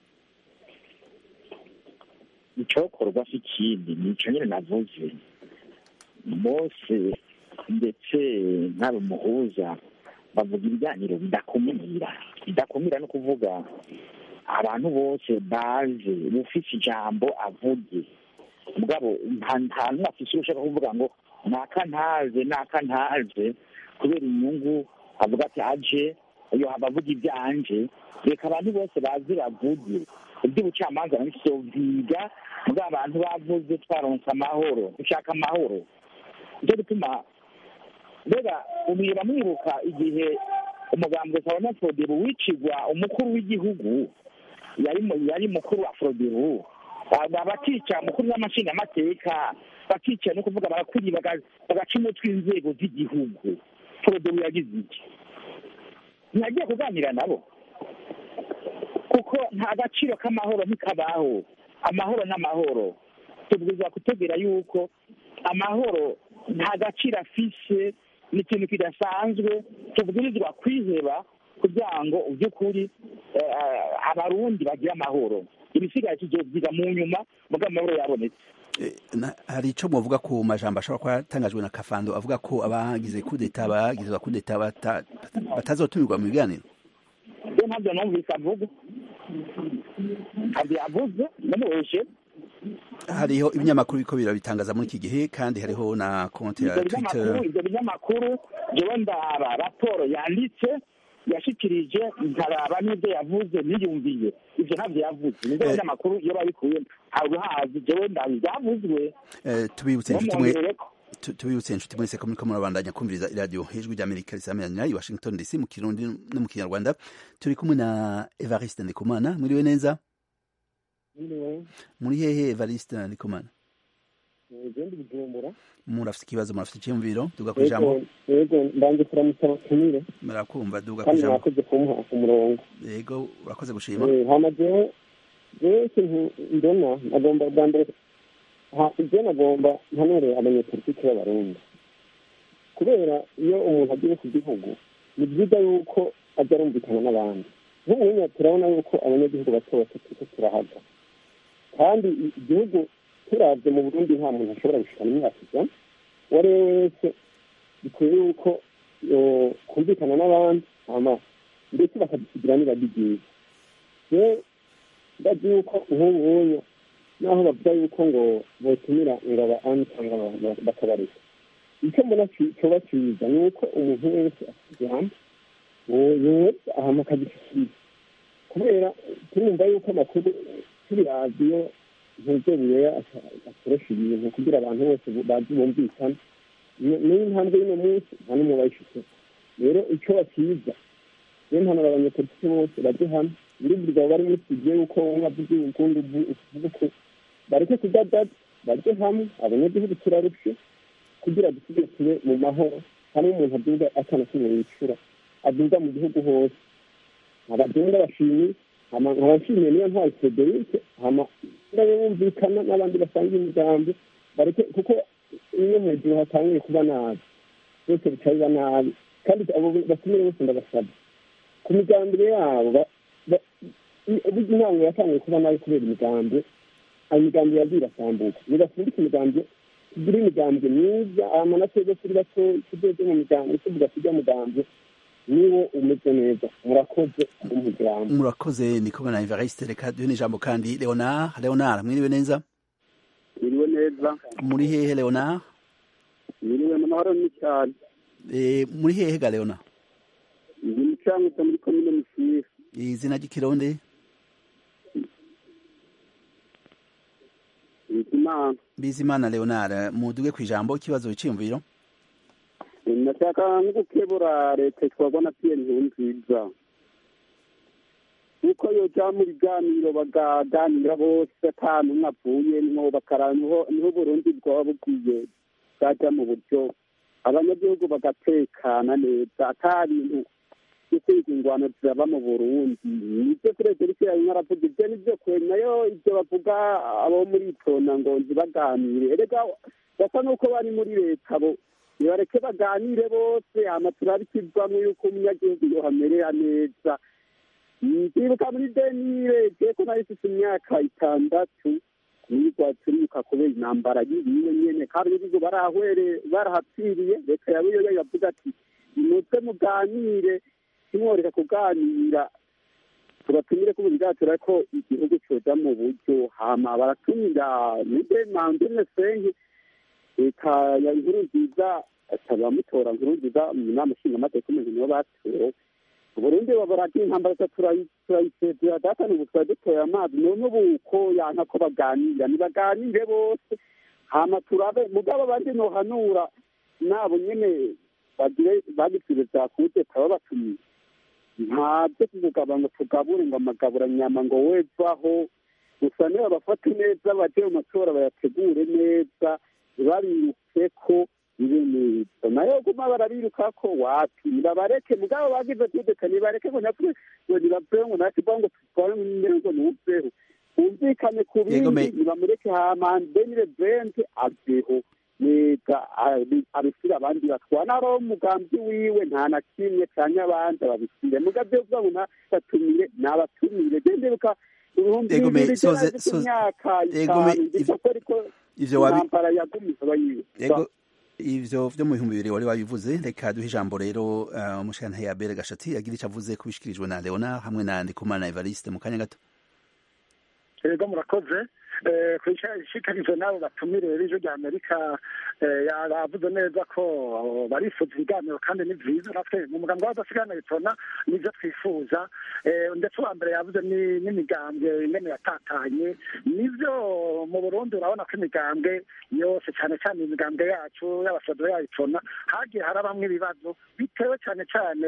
icokorwa si ikindi ni ico nyene navuze bose ndetse n'abo muhuza bavuga ibiganiro bidakumira bidakumira no kuvuga abantu bose baze ufise ijambo avuge mugabo nta nta n'umwe afise ushaka kuvuga ngo naka ntaze naka ntaze kubera inyungu avuga ati aje iyo abavuga ibyanje reka abantu bose baze bavuge iby'ubucamanza nabisovyiga mugabo abantu bavuze twaronse amahoro dushaka amahoro nicyo gituma mbega umwiba mwibuka igihe umugambwe sabanyafodebu wicigwa umukuru w'igihugu yari mu- yari mukuru wa frodebu bakica mukuru w'amashingamateka bakica no kuvuga barakuri baga- bagaca umutwe inzego z'igihugu frodebu yagize iki ntiyagiye kuganira nabo kuko nta gaciro k'amahoro ntikabaho amahoro n'amahoro tubwirizwa kutegera yuko amahoro nta gaciro afise ni ikintu kidasanzwe tubwirizwa kwiheba kugira ngo by'ukuri eh, abarundi bagire amahoro ibisigaye tuzobyiga mu nyuma mugabo amahoro yabonetse Eh, na- hari ico muvuga ku majambo ashobora kuba yatangajwe na kafando avuga ko abagize kudeta bagizwa kudeta bata- batazotumirwa mu biganiro rero ntabyo numvise avuga ntabyo yavuze namuheshe hariho ibinyamakuru biko birabitangaza muri iki gihe kandi hariho na konti ya ibyo binyamakuru twitter ibyo binyamakuru jewe ndaba raporo yanditse yashikirije nkaraba n'ibyo yavuze niyumviye ibyo ntabyo yavuze nibyo Eh. binyamakuru iyo babikuye ntabwo hazi jewe ndabi byavuzwe Eh, tubibutse inshuti mwe bamwongereko tu- tubibutse inshuti mwese ko muriko murabandanya kumviriza iradiyo ijwi ry'amerika risamiranyira i washington dc mu kirundi no mu kinyarwanda turi kumwe na evariste ndikumana mwiriwe neza muri hehe evariste ndikumana igenda bujumbura murafite ikibazo murafite icyiyumviro duga ku ijambo yego yego mbanje kuramutsa abatumire murakumva duga ku kandi ijambo mwakoze kumuha ku murongo yego urakoze gushima Eh, hama jewe jewe ikintu mbona nagomba bwa mbere ha- je nagomba mpanure abanyepolitike b'abarundi kubera iyo umuntu agiye ku gihugu ni byiza yuko ajya arumvikana n'abandi nk'ubunya turabona yuko abanyagihugu bato bato turiko turahaga kandi i- igihugu turavye mu burundi nta muntu ashobora gushikana imyaka ijana uwo ari we wese bikwiye yuko yo- kumvikana n'abandi hama ndetse bakadusigira niba byiza rero ndazi yuko nk'ubunya naho bavuga yuko ngo botumira ingabo ani cyangwa ba- ba- bakabareka icyo mbona ci- coba ciza ni uko umuntu wese afite ijambo yoza ahama akagishikiriza kubera turumva yuko amakuru turi radiyo ntuzebuyeya akoresha ibintu kugira abantu bose bazi bumvikana Ni- niyo ntambwe y'uno munsi nta n'umwe bayifite rero icyo bakiza niyo mpanuro abanyepolitiki bose bajye hamwe muri buri gabo bari muri studio yuko umwe avuze ukundi uvuga uko bareke kudadaza bajye hamwe abanyagihugu turarushe kugira dusigasire mu mahoro hamwe umuntu aduga atana kimwe yicura aduga mu gihugu hose abagenda bashimiye abashimiye niyo ntwari federike hama ndabe bumvikana n'abandi basanga imigambi bareke kuko iyo mu gihe hatangiye kuba nabi byose bica biba nabi kandi abo batumire bose ndabasaba ku migambire yabo ba- ba- i- burya intango yatangiye kuba nabi kubera imigambi ayo migambi yagiye irasambuka nigafundika imigambi tugire imigambi myiza hama na twebwe turi bato tugeze mu migambi tuvuga tujya mugambi niwo umeze neza murakoze umuryango murakoze ndi kumwe na evariste reka duhe n'ijambo kandi leonard leonard mwiriwe neza biriwe neza muri hehe leonard biriwe mu mahoro ni cyane Eh, muri hehe ga leonard ndi mucangutse muri komine musiri izina ry'ikirundi bizimana bizimana leonard muduge ku ijambo ikibazo cyiyumviro nashaka nko gukebura leta twabona piyeri nkuru nziza yuko yoja mu biganiro bagaganira bose ata n'umwe avuyemwo bakaraba niho niho uburundi bwaba bukwiye bwaja mu buryo abanyagihugu bagatekana neza ata bintu byo kwiga ingwano ziraba mu burundi nibyo perezida yari aravuga ibyo nibyo kwe nayo ibyo bavuga abo muri tona ngo ntibaganire erega basa n'uko bari muri leta bo nibareke baganire bose hama turabikizwamo yuko umunyagihugu yohamerera neza ndibuka muri denire jeko nari mfise imyaka itandatu nirwa turibuka kubera intambara y'ibiwe nyene kandi ibigo barahwere barahapfiriye leta yawe yo yavuga ati nimutse muganire kimworeka kuganira tubatumire ko bigatira ko igihugu coja mu buryo hama baratumira nibe mandine senke leta ya nkuru nziza atabamutora nkuru nziza mu nama nshingamateka umuntu nibo batowe uburundi baburaga intambara turayisezera data ni ubu twari dutoye amazi none ubu ko yanka ko baganira nibaganire bose hama turabe mugabo abandi nohanura nabo nyene bagire bagitire vya kudeta babatumiye nta byo kugaba ngo tugabure ngo amagabura nyama ngo wevaho gusa niba bafate neza baje mu matora bayategure neza babiruke ko bibe neza nayo guma barabiruka ko wapi nibabareke mugabo bagize kudeta nibareke ngo natwe ngo nibaveho ngo natwe ngo tutware mbere ngo nuveho bumvikane ku bindi nibamureke hama denire vente aveho neza abisire abandi batwana ari umugambi wiwe nta na kimwe canke abandi ababisire mugavyo uvuga ngo ntabatumire nabatumire genderuka ibihumbi bibiri imyaka itanu ndiko ariko intambara yagumiza abayiwe ivyo vyo mu bihumbi bibiri wari wabivuze reka duhe ijambo rero umushana ya bere gashati agira ico avuze kubishikirijwe na leona hamwe na ndikumana evariste mu kanya gato ego murakoze kwishikarizo nabo batumire b'ijwi rya amerika yavuze neza ko barifuza ibiganiro kandi ni vyiza natwe mu mugambi w'abadasigana bitona nivyo twifuza ndetse uwa mbere yavuze n'imigambwe ingene yatatanye nivyo mu burundi urabona ko imigambwe yose cyane cyane imigambwe yacu y'abasodo yayitona hagiye harabamwo ibibazo bitewe cyane cyane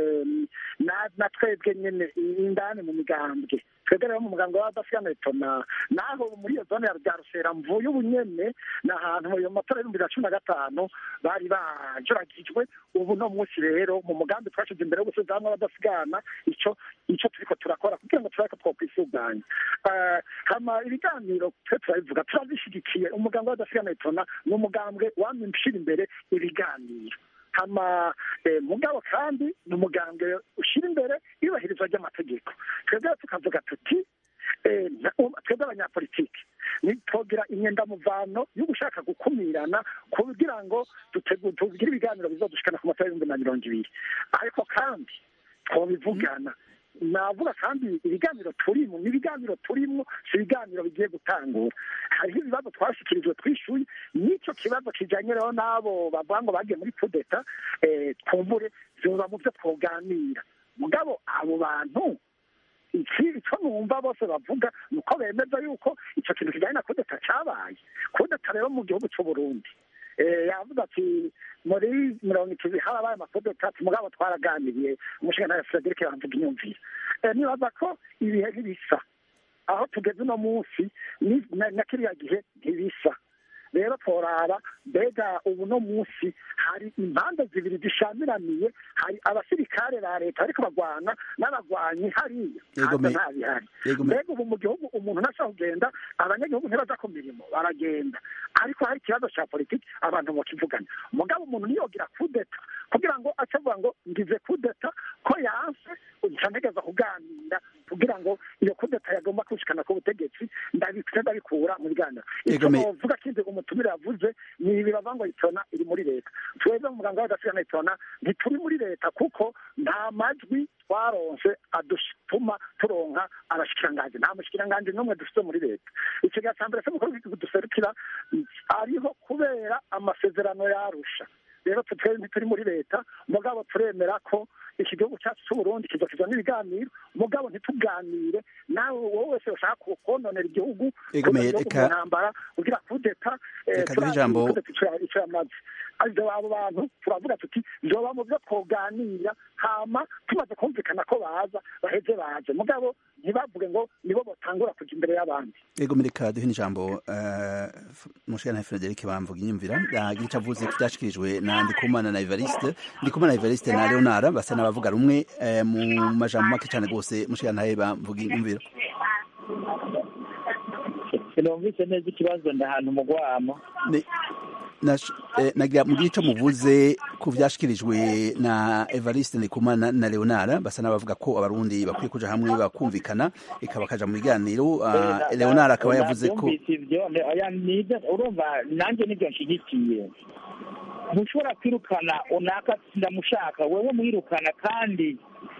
na twebwe nyene indani mu migambwe twebwe rero mu muganga w'abadasigana bitona naho muri iyo zone ya rusera mvuye ubunyene ni ahantu mu matora y'ibihumbi bibiri na cumi na gatanu bari bajuragijwe ubu no munsi rero mu mugambi twashyize imbere yo gusubiza hamwe abadasigana ico ico turiko turakora kugira ngo turabe ko twokwisuganya hama ibiganiro twe turabivuga turabishigikiye umuganga w'abadasigana bitona ni umugambwe wamye ushira imbere ibiganiro hama mugabo kandi ni umugambwe ushyira imbere iyubahirizwa ry'amategeko twebwe tukavuga tuti twebwe abanyapolitiki ntitwogira imyendamuvano yo gushaka gukumirana kugira ngo tugire ibiganiro bizodushikana ku matora y'ibihumbi na mirongo ibiri ariko kandi twobivugana navuga kandi ibiganiro turimo ni ibiganiro turimo si ibiganiro bigiye gutangura hariho ibibazo twashyikirijwe twishyuye n'icyo kibazo kijyanye rero n'abo bavuga ngo bagiye muri kudeta twumvure byoba mu byo twoganira mugabo abo bantu icyo numva bose bavuga ni uko bemeza yuko icyo kintu kijyanye na kudeta cyabaye kudeta rero mu gihugu cy'u Burundi yavuze ati muri mirongo itatu harabaye amakudeta ati mugabo twaraganiriye umushinga nawe frederic yamvuga inyumvire nibaza ko ibihe ntibisa aho tugeze uno munsi na kiriya gihe ntibisa rero tworaba mbega ubu no munsi hari impande zibiri zishamiraniye hari abasirikare ba leta ariko bagwana n'abagwanyi hariya haza nta bihari mbega ubu mu gihugu umuntu ntashobora kugenda abanyagihugu ntibaza ku mirimo baragenda ariko hari ikibazo cya politiki abantu bakivugana mugabo umuntu niyogira kudeta kugira ngo acavuga ngo ngize kudeta ko yanse ncantegeza kuganira kugira ngo iyo kudeta yagomba kwishikana ku butegetsi ndabikura mu biganiro icyo novuga kindi umutumire yavuze ni ibi bava ngo itona iri muri leta twebwe mu muganga w'agasigana itona ntituri muri leta kuko nta majwi twaronse adutuma turonka abashikiranganji nta mushikiranganji n'umwe dufite muri leta ikiga cya mbere se mukuru w'igihugu duserukira ariho kubera amasezerano yarusha rero twebwe ntituri muri leta mugabo turemera ko iki gihugu cyacu cy'uburundi kizokiza n'ibiganiro mugabo ntituganire nawe wowe wese ushaka kononera igihugu mu ntambara ugira kudeta reka duhe ijambo icyo yamaze ivyo abo bantu turavuga tuti vyoba mu vyo twoganira hama tumaze kumvikana ko baza baheze baje mugabo ntibavuge ngo nibo botangura kuja imbere y'abandi ego mireka duhe n'ijambo mushana Frederic bamvuga inyumvira yagira ico avuze kivyashikirijwe na Ndikumana na Evariste Ndikumana na Evariste na Leonard basa n'abavuga rumwe eh, mu majambo make cane gose mushana bamvuga inyumvira sinumvise neza ikibazo ndahantu mugwamo nagira mugire ico muvuze ku vyashikirijwe na Evariste Ndikumana na Leonard basa n'abavuga ko abarundi bakwiye kuja hamwe bakumvikana ikaba kaja mu biganiro Leonard akaba yavuze ko urumva nanjye nivyo nshigikiye ntushobora kwirukana unaka ndamushaka wewe mwirukana kandi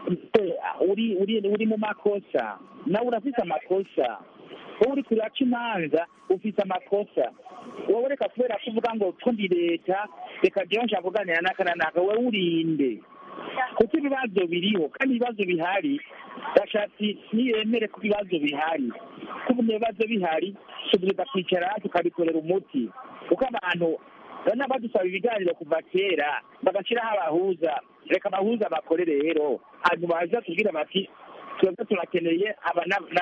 uri uri uri mu makosa nawe urafise amakosa wowe uri kuraca imanza ufise amakosa wowe reka kubera kuvuga ngo two ndi leta reka jewe nshaka kuganira n'aka na naka wowe urinde kuko ibibazo biriho kandi ibibazo bihari bashatse niyemere ko ibibazo bihari kuko ibibazo bihari tugereza kwicara tukabikorera umuti kuko abantu bana badusaba ibiganiro kuva kera bagashyiraho abahuza reka abahuza bakore rero hanyuma baza tubwira bati twebwe turakeneye aba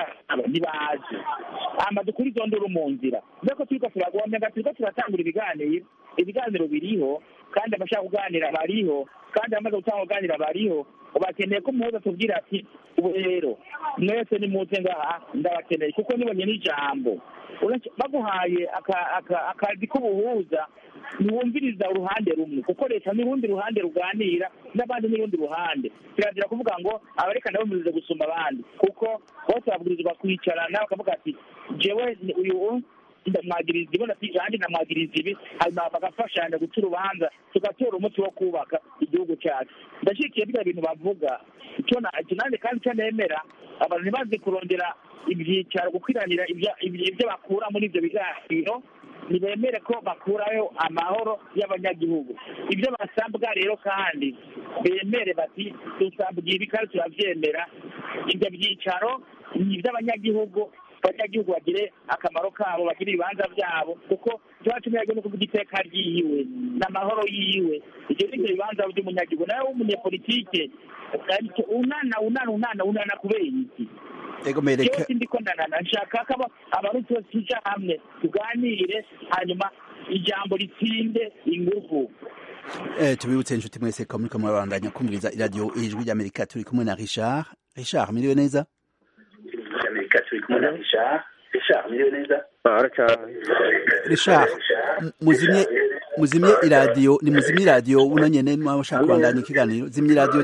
ntibazi hama dukure izo nduru mu nzira mbeko turiko turagomba turiko turatangura ibiganiro ibiganiro biriho kandi abashaka kuganira bariho kandi abamaze gutanga kuganira bariho bakeneye ko umuhuza tubwira ati ubu rero mwese nimuze ngaha ndabakeneye kuko nibonye n'ijambo baguhaye akazi k'ubuhuza ntiwumviriza uruhande rumwe kuko leta n'urundi ruhande ruganira n'abandi n'urundi ruhande kirazira kuvuga ngo abarekana bumvirize gusumba abandi kuko bose babwirizwa kwicarana bakavuga ati jewe uyu ndamwagiriza ibi nanjye ndamwagiriza ibi hanyuma bagafashanya guca urubanza tugatora umuti wo kubaka igihugu cyacu ndashyigikiye biriya bintu bavuga icyo nanjye kandi icyo nemera abantu ntibazi kurondera ibyicaro gukwiranira ibyo bakura muri ibyo biganiro ntibemere ko bakurayo amahoro y'abanyagihugu ibyo basabwa rero kandi bemere bati dusabwa ibi kandi turabyemera ibyo byicaro ni iby'abanyagihugu abanyagihugu bagire akamaro kabo bagire ibibanza byabo kuko iwacu umuyagihugu no kuvuga iteka ryiwe n'amahoro yiwe ibyo ni byo bibanza by'umunyagihugu nawe w'umunyepolitike unana unana unana unana kubera iki ego mereka jewe ndiko ndanana nshaka ko abarundi bose tuja hamwe tuganire hanyuma ijambo ritsinde inguvu eh tubibutse inshuti mwese ko muriko murabandanya kumviriza iradiyo ijwi ry'amerika turi kumwe na richard richard miriwe neza amerika turi kumwe na richard richard miriwe neza richard muzimye muzimye iradiyo ni muzimye iradiyo uno nyene mwashaka kubandanya ikiganiro zimye iradiyo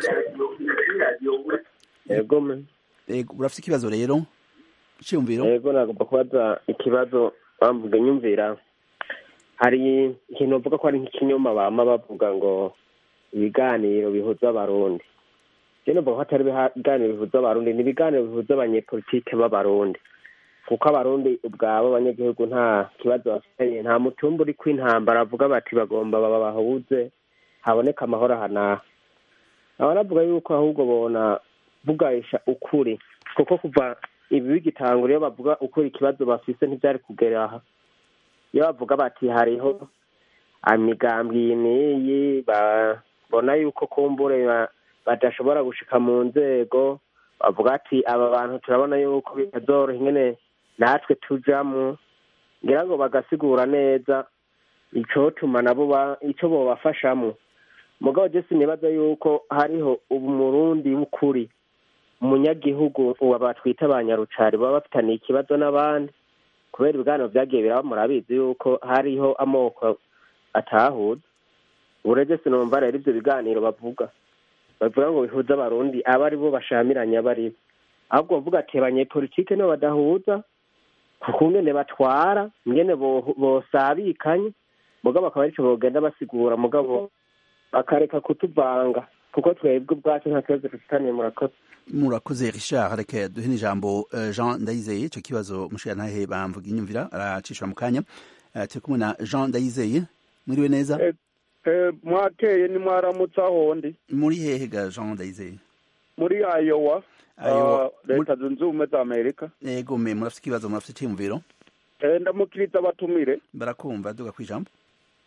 yego me ego urafite ikibazo rero cyumviro yego nagomba kubaza ikibazo bamvuga nyumvira hari ikintu bavuga ko ari nk'ikinyoma bama bavuga ngo ibiganiro bihuza abarundi je numva ko atari ibiganiro bihuza abarundi ni ibiganiro bihuza abanyepolitike b'abarundi kuko abarundi ubwabo abanyagihugu nta kibazo bafitanye nta mutumba uri kw'intambara avuga bati bagomba baba bahuze haboneka amahoro ahanaha aba navuga yuko ahubwo bona bugarisha ukuri kuko kuva ibi bigitangura iyo bavuga ukuri ikibazo bafise ntibyari kugera aha iyo bavuga bati hariho imigambi iyi n'iyi babona yuko kumbure badashobora gushika mu nzego bavuga ati aba bantu turabona yuko bitazoroha ingene natwe tujamwo ngira ngo bagasigura neza icotuma nabo ico bobafashamwo mugabo je sinibaza yuko hariho ubu murundi w'ukuri umunyagihugu ubu batwita abanyarucari baba bafitaniye ikibazo n'abandi kubera ibiganiro vyagiye biraba murabizi yuko hariho amoko atahuza uburege sinumva rero ivyo biganiro bavuga bavuga ngo bihuza abarundi aba ari bo bashamiranye aba ari bo ahubwo bavuga ati abanyepolitike nibo badahuza kuko ngene batwara ngene bosabikanye mugabo akaba arico bogenda basigura mugabo bakareka kutuvanga kuko twebwe ubwacu nta kibazo dufitaniye murakoze murakoze richard reka duhe n'ijambo jean ndayizeye icyo kibazo mushirantahe bamvuga inyumvira aracishura mu kanya turi kumwe na jean ndayizeye mwiriwe neza mwakeye ni mwaramutse aho ndi muri hehe ga jean ndayizeye muri ayowa leta zunze ubumwe za amerika yego me murafite ikibazo murafite icyiyumviro ndamukiriza abatumire barakumva duga ku ijambo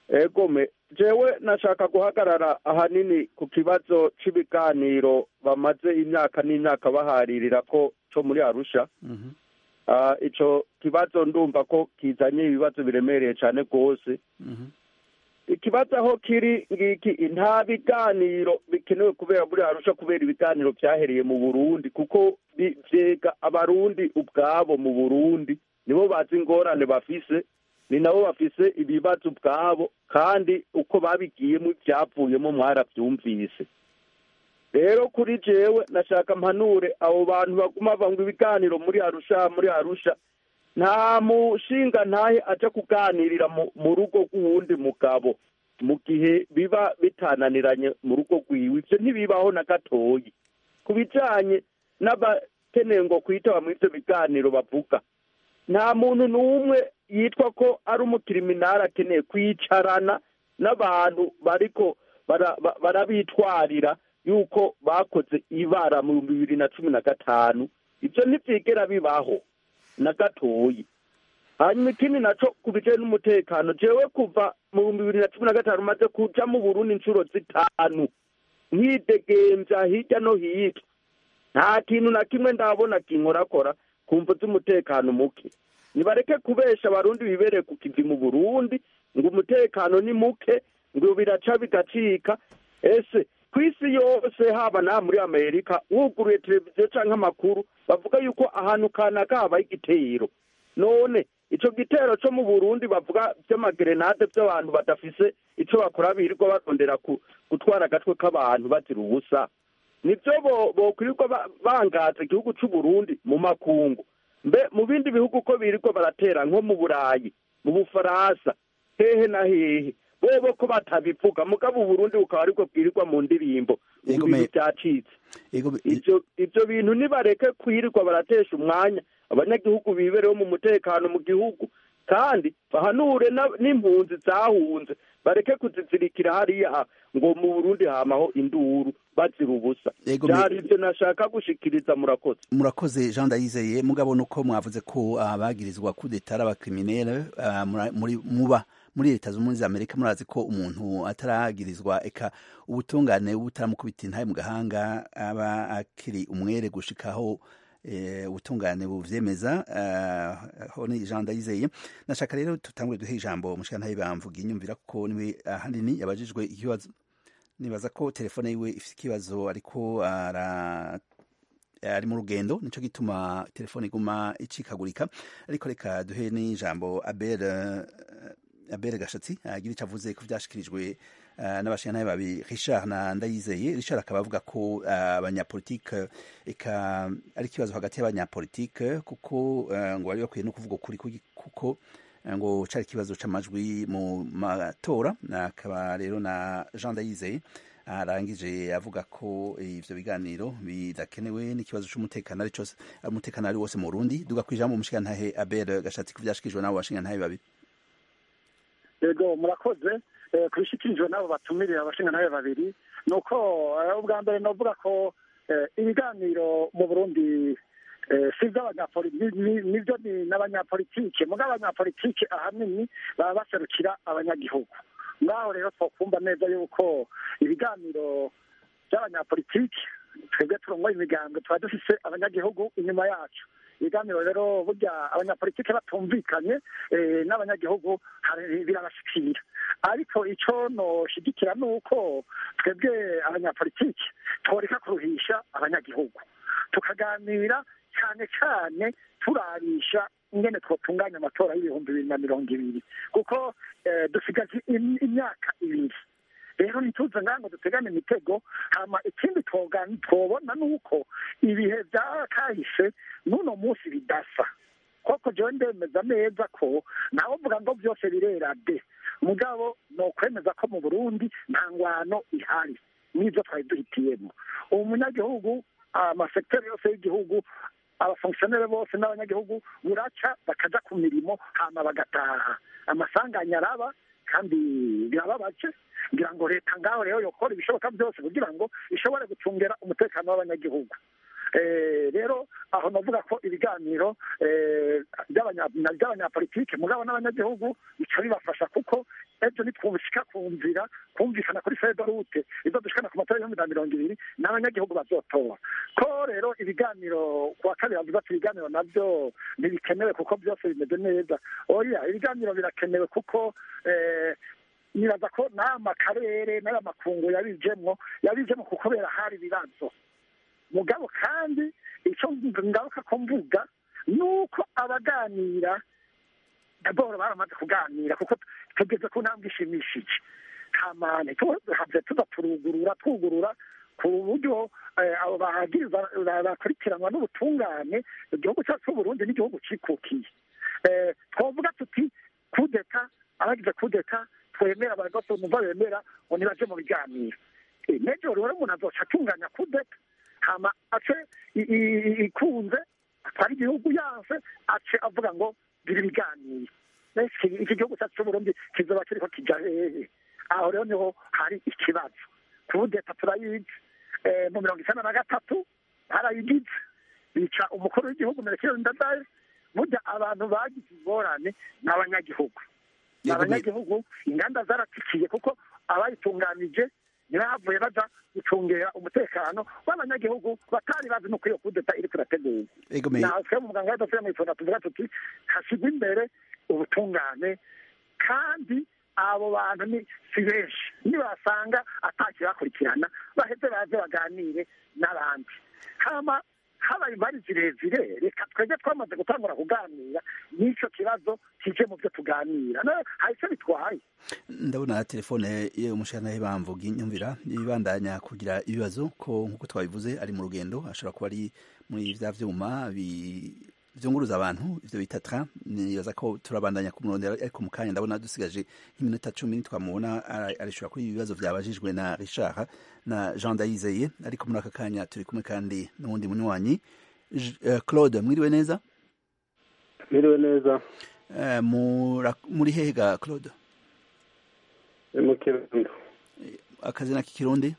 egome jewe nashaka guhagarara ahanini ku kibazo cy'ibiganiro bamaze imyaka n'imyaka baharirira ko cyo muri arusha Ah, ico kibazo ndumva ko kizanye ibibazo biremereye cyane rwose ikibazo aho kiri ngiki nta biganiro bikenewe kubera muri arusha kubera ibiganiro byahereye mu burundi kuko bi- vyega abarundi ubwabo mu burundi nibo bazi ingorane bafise ni nabo bafise ibibazo ubwabo kandi uko babigiyemo ibyavuyemo mwarabyumvise rero kuri jewe nashaka mpanure abo bantu baguma banga ibiganiro muri arusha muri arusha nta mushinga ntahe aja kuganirira mu- mu rugo rw'uwundi mugabo mu gihe biba bitananiranye mu rugo rwiwe ivyo ntibibaho na gatoyi ku bijanye n'abakeneye ngo kwitaba muri ivyo biganiro bavuga nta muntu n'umwe yitwa ko ari umukiriminari akeneye kwicarana n'abantu bariko bara- ba- barabitwarira yuko bakoze ibara mu bihumbi bibiri na cumi na gatanu ibyo ntibyigera bibaho na gatoyi hanyuma ikindi naco ku bijanye n'umutekano jewe kuva mu bihumbi bibiri na cumi na gatanu maze kuja mu burundi inshuro zitanu nkidegemvya hirya no hino nta kintu na kimwe ndabona kinkorakora ku mvu z'umutekano muke nibareke kubesha abarundi bibereye ku kivi mu burundi ngo umutekano ni muke ngo biraca bigacika ese ku isi yose haba na muri amerika wuguruye televiziyo canke amakuru bavuga yuko ahantu kanaka habaye igitero none ico gitero co mu burundi bavuga vy'amagerenade vy'abantu badafise ico bakora birirwa barondera ku- gutwara agatwe k'abantu bazira ubusa nivyo bo- bokwirirwa ba- bangaza igihugu c'uburundi mu makungu mbe mu bindi bihugu ko birirwa baratera nko mu burayi mu bufaransa hehe na hehe bobo ko batabivuga mugabo uburundi bukaba aribwo bwirirwa mu ndirimbo ngo Ego ibintu me- vyacitse Ego ivyo ivyo bintu nibareke kwirirwa baratesha umwanya abanyagihugu bibereho mu mutekano mu gihugu kandi bahanure na- n'impunzi zahunze bareke kuzizirikira hariya ngo mu burundi hamaho induru bazira ubusa Ego me- vyari ivyo nashaka gushikiriza murakoze murakoze jean ndayizeye mugabo nuko mwavuze ko abagirizwa kudeta ari abakriminere ah, mura- muri muba muri leta zunze ubumwe za amerika murazi ko umuntu ataragirizwa eka ubutungane butaramukubita intaye mu gahanga aba akiri umwere gushikaho eh, ubutungane buvyemeza ah, aho ni jean ndayizeye nashaka rero tutangure duhe ijambo mushikantaye bamvuga inyumvira kuko niwe ahanini yabajijwe ikibazo nibaza ko telefone yiwe ifite ikibazo ariko ara ari mu rugendo nico gituma telefone iguma icikagurika ariko reka duhe n'ijambo abel eh, abel gashatsi agira icyo avuze ko vyashikirijwe eh, n'abashingantahe babi richard na ndayizeye richard akaba avuga ko eh, abanyapolitike eka ari ikibazo hagati y'abanyapolitike kuko eh, ngo bari bakwiye no kuvuga ukuri kugi- kuko eh, ngo cari ikibazo c'amajwi mu matora akaba rero na jean ndayizeye arangije avuga ko ivyo biganiro bidakenewe n'ikibazo c'umutekano ari cose umutekano ari wose mu Burundi duga kwijambo umushikantahe Abel gashatsi kuvyashikijwe nabo bashingantahe babiri yego murakoze eh, kubishikirijwe n'abo batumirira abashingantahe babiri ni uko eh, ubwa mbere novuga ko eh, ibiganiro mu burundi eh, si iby'abanyapolitike nibyo ni n'abanyapolitike muga abanyapolitike ahanini baba baserukira abanyagihugu ngaho rero twakumva neza yuko ibiganiro by'abanyapolitike twebwe turongoye imigambwe tuba dufise abanyagihugu inyuma yacu ibiganiro rero burya abanyapolitike batumvikanye eh, n'abanyagihugu hari- birabashikira ariko ico noshigikira ni uko twebwe abanyapolitike tworeka kuruhisha abanyagihugu tukaganira cyane cyane turarisha ingene twotunganya amatora y'ibihumbi bibiri na mirongo ibiri kuko eh, dusigaje im- imyaka ibiri rero ntituze ngango dutegane imitego hama ikindi twoga- twobona ni uko ibihe bya kahise n'uno munsi bidasa koko jewe ndemeza neza ko nawe uvuga ngo byose birera de mugabo ni ukwemeza ko mu burundi nta ngwano ihari n'ibyo twari duhitiyemo umunyagihugu amasekiteri yose y'igihugu abafongisiyoneri bose n'abanyagihugu buraca bakaja ku mirimo hama bagataha amasanganya araba kandi birababaje ngira ngo leta ngaho rero yokora ibishoboka byose kugira ngo ishobore gucungera umutekano w'abanyagihugu Eh, rero aho navuga ko ibiganiro eh, by'abanya- na- by'abanyapolitike mugabo n'abanyagihugu bica bibafasha kuko ejo nitwushika ku nzira kumvikana kuri fedorute izo dushikana ku matora y'ibihumbi na mirongo ibiri n'abanyagihugu bazotora ko rero ibiganiro ku wa kabiri bavuga ati ibiganiro navyo ntibikenewe kuko byose bimeze neza oya ibiganiro birakenewe kuko nibaza ko n'ama karere n'aya makungu yabijemwo yabijemwo kubera hari ibibazo mugabo kandi icyo ngaruka ko mvuga ni uko abaganira daboro baramaze kuganira kuko tugeze ku ntambwe ishimishije ntamane tuhavye tuza turugurura twugurura ku buryo abo bahagiriza bakurikiranwa n'ubutungane igihugu cyacu c'uburundi n'igihugu cikukiye twavuga tuti kudeta abagize kudeta twemera abagoso numva bemera ngo nibaje mu biganiro nejo rero umuntu azoca atunganya kudeta hama ace ikunze atwara igihugu yanse ace avuga ngo gira ibiganiro iki gihugu cyacu c'uburundi kizoba kiriko kija hehe aho rero niho hari ikibazo kudeta turayizi mu mirongo icenda na gatatu barayigize bica umukuru w'igihugu merekero ndadaye burya abantu bagize ingorane ni abanyagihugu ni abanyagihugu inganda zaratikiye kuko abayitunganije ntibavuye baja gucungera umutekano w'abanyagihugu batari bazi nuko iyo kudeta iriko irategurwa naho twe mu muganga w'adafite mw'itonda tuvuga tuti hashyirwa imbere ubutungane kandi abo bantu ni si benshi nibasanga atakibakurikirana baheze baze baganire n'abandi hama habaye impari zirezire reka twebwe twamaze gutangura kuganira n'icyo kibazo kije mu byo tuganira hari icyo bitwaye ndabona telefone y'umushyiranahe bamvuga inyumvira ibandanya kugira ibibazo ko nk'uko twabivuze ari mu rugendo ashobora kuba ari muri bya vyuma vyunguruza abantu ivyo bita train nibaza ko turabandanya kumurondera ariko mu kanya ndabona dusigaje nk'iminota cumi twamubona arishura kuri ibibazo vyabajijwe na Richard na Jean Dayizeye ariko muri aka kanya turi kumwe kandi n'uwundi munywanyi Claude mwiriwe neza mwiriwe neza muri hega Claude mu kirundo akazina k'ikirundi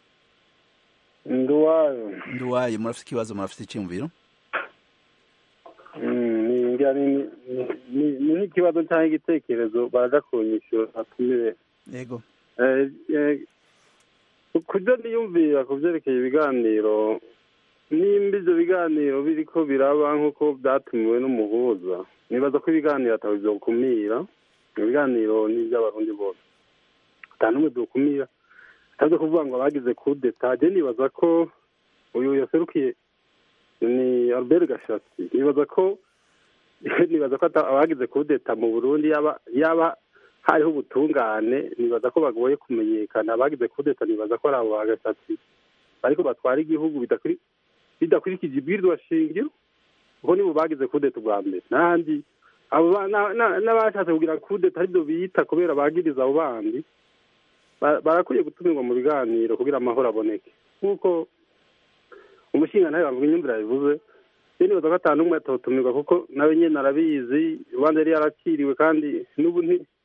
nduwayo nduwayo murafite ikibazo murafite icyumviro ni nk'ikibazo cyangwa igitekerezo baraja kunyishyura atumire yego kubyo niyumvira ku byerekeye ibiganiro nimba ibyo biganiro biriko biraba nk'uko byatumiwe n'umuhuza nibaza ko ibiganiro ataba byokumira ibiganiro ni iby'abarundi bose ata n'umwe byokumira ataze kuvuga ngo abagize kudeta je nibaza ko uyu yaserukiye ni albert gashatsi nibaza ko nibaza ko abagize kudeta mu burundi yaba yaba hariho ubutungane nibaza ko bagoye kumenyekana abagize kudeta nibaza ko ari abo bagashatsi ariko batwara igihugu bidakurikije ibwirizwa shingiro kuko nibo bagize kudeta ubwa mbere n'ahandi abo n'abashatse kugira kudeta aribyo biyita kubera bagiriza abo bandi barakwiye gutumirwa mu biganiro kugira amahoro aboneke nk'uko umushinga nawe bavuga inyumvira bivuze rero nibaza ko atanu umwe atotumirwa kuko nawe nyine arabizi urubanza yari yarakiriwe kandi n'ubu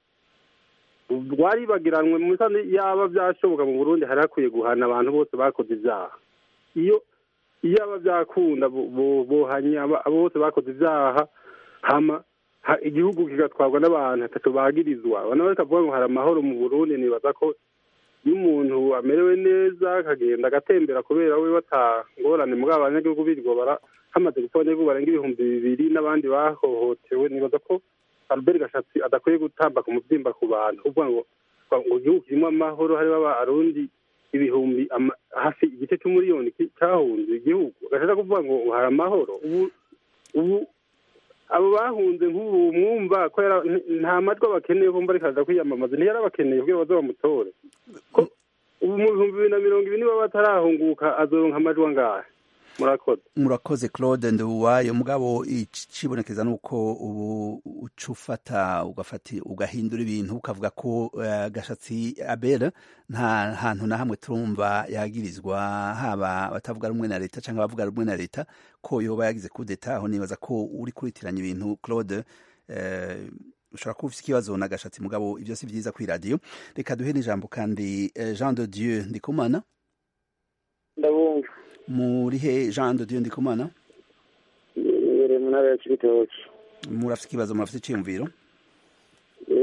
rwaribagiranwe mu misanzu yaba byashoboka mu burundi hari hakwiye guhana abantu bose bakoze ibyaha iyo iyo aba byakunda bohanya abo bose bakoze ibyaha hama igihugu kigatwarwa n'abantu atatu bagirizwa abantu bakavuga ngo hari amahoro mu burundi nibaza ko iyo umuntu amerewe neza akagenda agatembera kubera we batangorane muri abanyagihugu birirwa hamaze gupfa abanyagihugu barenga ibihumbi bibiri n'abandi bahohotewe nibaza ko albert gashatsi adakwiye gutamba ku mubyimba ku bantu uvuga ngo ngo igihugu kirimo amahoro harimo abarundi ibihumbi hafi igice cy'umuriyoni cyahunze igihugu agashaka kuvuga ngo hari amahoro ubu ubu abo bahunze nk'ubu mwumva ko nta majwi abakeneye kumva ariko aza kwiyamamaza ntiyari abakeneye kugira baze bamutore ubu mu bihumbi bibiri na mirongo ibiri niba batarahunguka azoronka amajwi angahe murakoze murakoze claude nduwayo mugabo ikibonekeza nuko ubu uca ufata ugafata ugahindura ibintu ukavuga ko uh, gashatsi abera nta hantu na hamwe turumva yagirizwa haba batavuga rumwe na leta cyangwa abavuga rumwe na leta ko yoba yagize kudeta aho nibaza ko uri kuritiranya ibintu claude uh, ushobora kuba ufite ikibazo na gashatsi mugabo ibyo si byiza kuri radiyo reka duhe n'ijambo kandi uh, jean de dieu ndikumana ndabumva muri he jean de dieu ndikumana imbere mu ntara ya kibitoki murafite ikibazo murafite icyiyumviro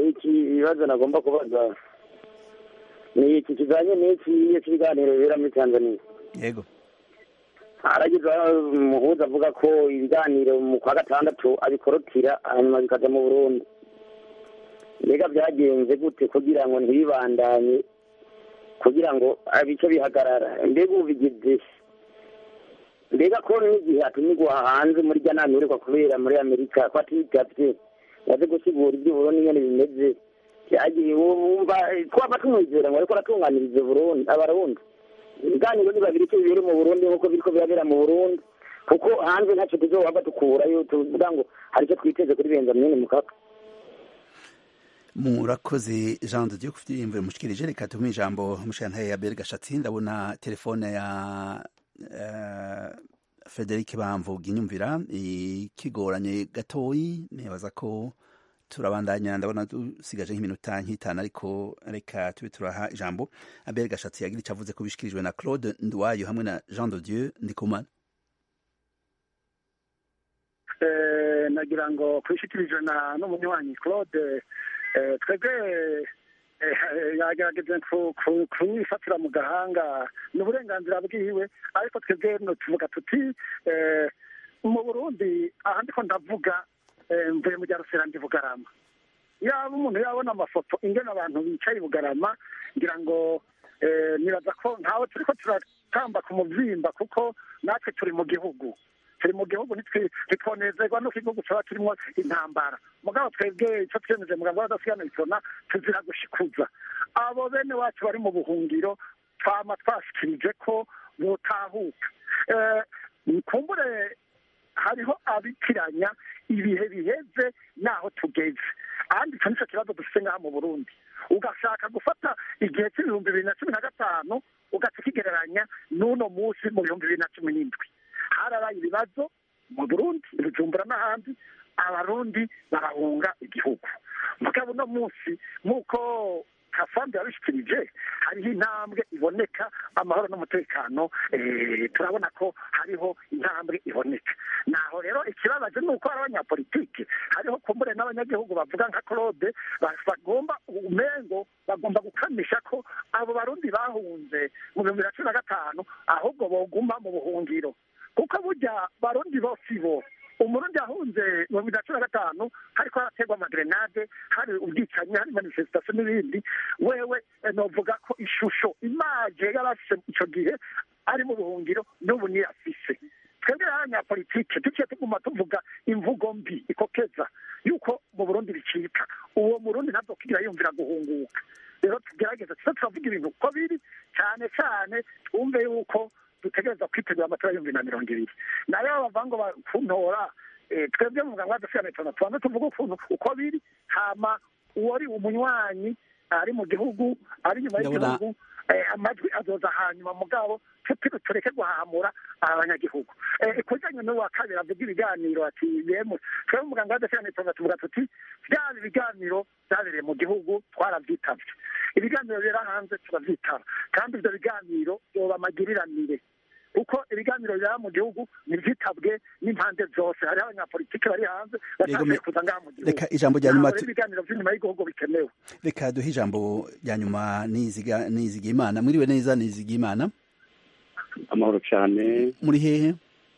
iki ibibazo nagomba kubaza ni iki kijanye n'iki iyo kiganiro bibera muri tanzania yego haragize umuhuza avuga ko ibiganiro mu kwa gatandatu abikorotira hanyuma bikaja mu burundi mbega byagenze gute kugira ngo ntibibandanye kugira ngo bice bihagarara mbega ubigize mbega ko n'igihe atumirwa hanze muri rya nama iheruka kubera muri amerika ko atitavye waze gusigura iby'uburundi nyene bimeze byagiye wumva twaba tumwizera ngo ariko aratunganiriza burundi abarundi ibiganiro ni babiri icyo bibere mu burundi nk'uko biriko birabera mu burundi kuko hanze ntacyo tuzohava dukurayo tuvuga ngo hari icyo twiteze kuri benjamini mukaka murakoze jean de dieu kufite imvura mushikirije reka tumuhe ijambo mushantaye ya beri gashatsi ndabona telefone ya uh, frederic bamvuga inyumvira ikigoranye gatoyi nibaza ko turabandanya ndabona dusigaje nk'iminota nk'itanu ariko reka tube turaha ijambo abel gashatsi yagira icyo avuze ko bishikirijwe na claude ndwayo hamwe na jean de dieu ndikumana nagira ngo kubishikirijwe na n'umunywanyi claude twebwe yagerageje kuyifatira mu gahanga ni uburenganzira bwiwe ariko twebwe tuvuga tuti mu burundi aha ndiko ndavuga mvuye mu rya ndi bugarama yaba umuntu yabona amafoto ingena abantu bicaye i bugarama ngira ngo nibaza ko ntawe turi ko turatamba ku mubyimba kuko natwe turi mu gihugu turi mu gihugu ntitwonezerwa n'uko igihugu cyaba kirimo intambara mugabo twebwe icyo twiyemeje muganga w'adasigana bitona tuzira gushikuza abo bene wacu bari mu buhungiro twama twashikirije ko botahuka kumbure hariho abitiranya ibihe biheze n'aho tugeze ahandi icyo nicyo kibazo dufite ngaha mu burundi ugashaka gufata igihe cy'ibihumbi bibiri na cumi na gatanu ugaca ukigereranya n'uno munsi mu bihumbi bibiri na cumi n'indwi harabaye ibibazo mu burundi bujumbura n'ahandi abarundi barahunga igihugu mugabo uno munsi nk'uko kasambi yabishikirije hariho intambwe iboneka amahoro n'umutekano turabona ko hariho intambwe iboneka naho rero ikibabaje ni uko hari abanyapolitiki hariho kumbure n'abanyagihugu bavuga nka claude bagomba umengo bagomba gukamisha ko abo barundi bahunze mu bihumbi bibiri na cumi na gatanu ahubwo boguma mu buhungiro kuko burya barundi bose bo umurundi yahunze mu bibiri na cumi na gatanu hariko haraterwa amagrenade hari ubwicanyi hari manifestation n'ibindi wewe novuga ko ishusho imaje yarafise ico gihe ari mu buhungiro n'ubu niyo afise twebwe abanyapolitike duciye tuguma tuvuga imvugo mbi ikokeza yuko mu burundi bicika uwo murundi ntazokigira yumvira guhunguka rero tugerageza tuze turavuga ibintu uko biri cyane cyane twumve yuko dutegereza kwitegura amatora y'ibihumbi na mirongo ibiri nayo bavuga ngo kuntora twebwe mu muganga w'adasigana itona tubanza tuvuga ukuntu uko biri hama uwari umunywanyi ari mu gihugu ari inyuma y'igihugu amajwi azoza hanyuma mugabo tureke guhamura abanyagihugu ku bijyanye n'uwa kabiri avuga ibiganiro ati yemwe twebwe umuganga w'adasigana itona tuvuga tuti byaba ibiganiro byabereye mu gihugu twarabyitabye ibiganiro bibera hanze turabyitaba kandi ibyo biganiro byoba amagiriranire kuko ibiganiro bibera mu gihugu ntibyitabwe n'impande zose hariho abanyapolitiki bari hanze batangiye kuza ngaha mu gihugu reka ijambo rya nyuma ibiganiro by'inyuma y'igihugu bikenewe reka duhe ijambo rya nyuma niziga imana mwiriwe neza niziga imana amahoro cyane muri hehe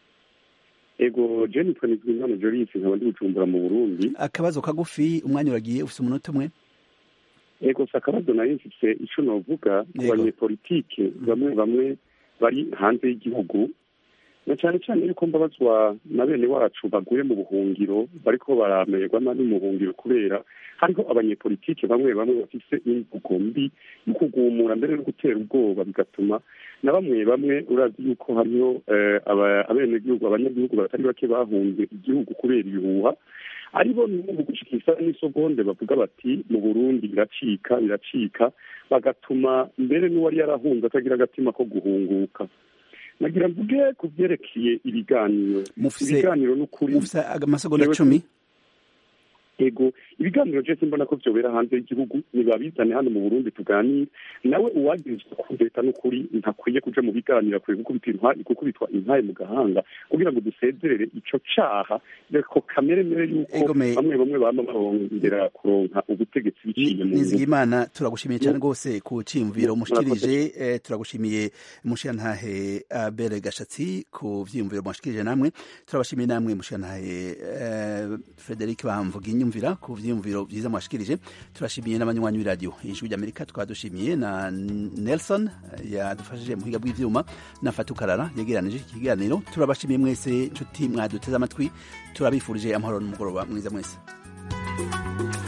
ego jeni twanizwe imana jorisi nkaba ndi gucumbura mu burundi akabazo kagufi umwanya uragiye ufite umunota umwe ego si akabazo nari mfise ico novuga ku banyepolitike bamwe bamwe bari hanze y'igihugu na cyane cyane yuko mbabazwa na bene wacu baguye mu buhungiro bariko baramererwa nabi mu buhungiro kubera hariho abanyepolitike bamwe bamwe bafise imvugo mbi mu kugumura mbere no gutera ubwoba bigatuma na bamwe bamwe urazi yuko hariho abenegihugu abanyagihugu batari bake bahunze igihugu kubera ibihuha aribo n'ubu gushikisa n'isogonde bavuga bati mu burundi biracika biracika bagatuma mbere n'uwari yarahunze atagira agatima ko guhunguka nagira mvuge ku byerekeye ibiganiro ibiganiro n'ukuri mufise amasegonda cumi ego ibiganiro byose mbona ko byobera hanze y'igihugu nibabizane hano mu burundi tuganire nawe uwagirizwa kudeta n'ukuri ntakwiye kuja mu biganiro akwiye gukubitwa intaye mu gahanga kugira ngo dusezerere ico caha ko kamere mere yuko bamwe bamwe bama barongera kuronka ubutegetsi biciye mu nizigimana turagushimiye cyane rwose ku ciyumviro mushikirije eh, turagushimiye mushiyantahe abere gashatsi ku vyiyumviro mwashikirije namwe turabashimiye namwe mushiyantahe eh, frederic bamvuga inyumvira ku vyiyumviro vyiza mwashikirije turashimiye n'abanywanyi b'iradiyo ijwi ry'amerika tukaba dushimiye na nelson yadufashije muhiga bw'ivyuma na fatukarara yegeranije iki kiganiro turabashimiye mwese nshuti mwaduteze amatwi turabifurije amahoro n'umugoroba mwiza mwese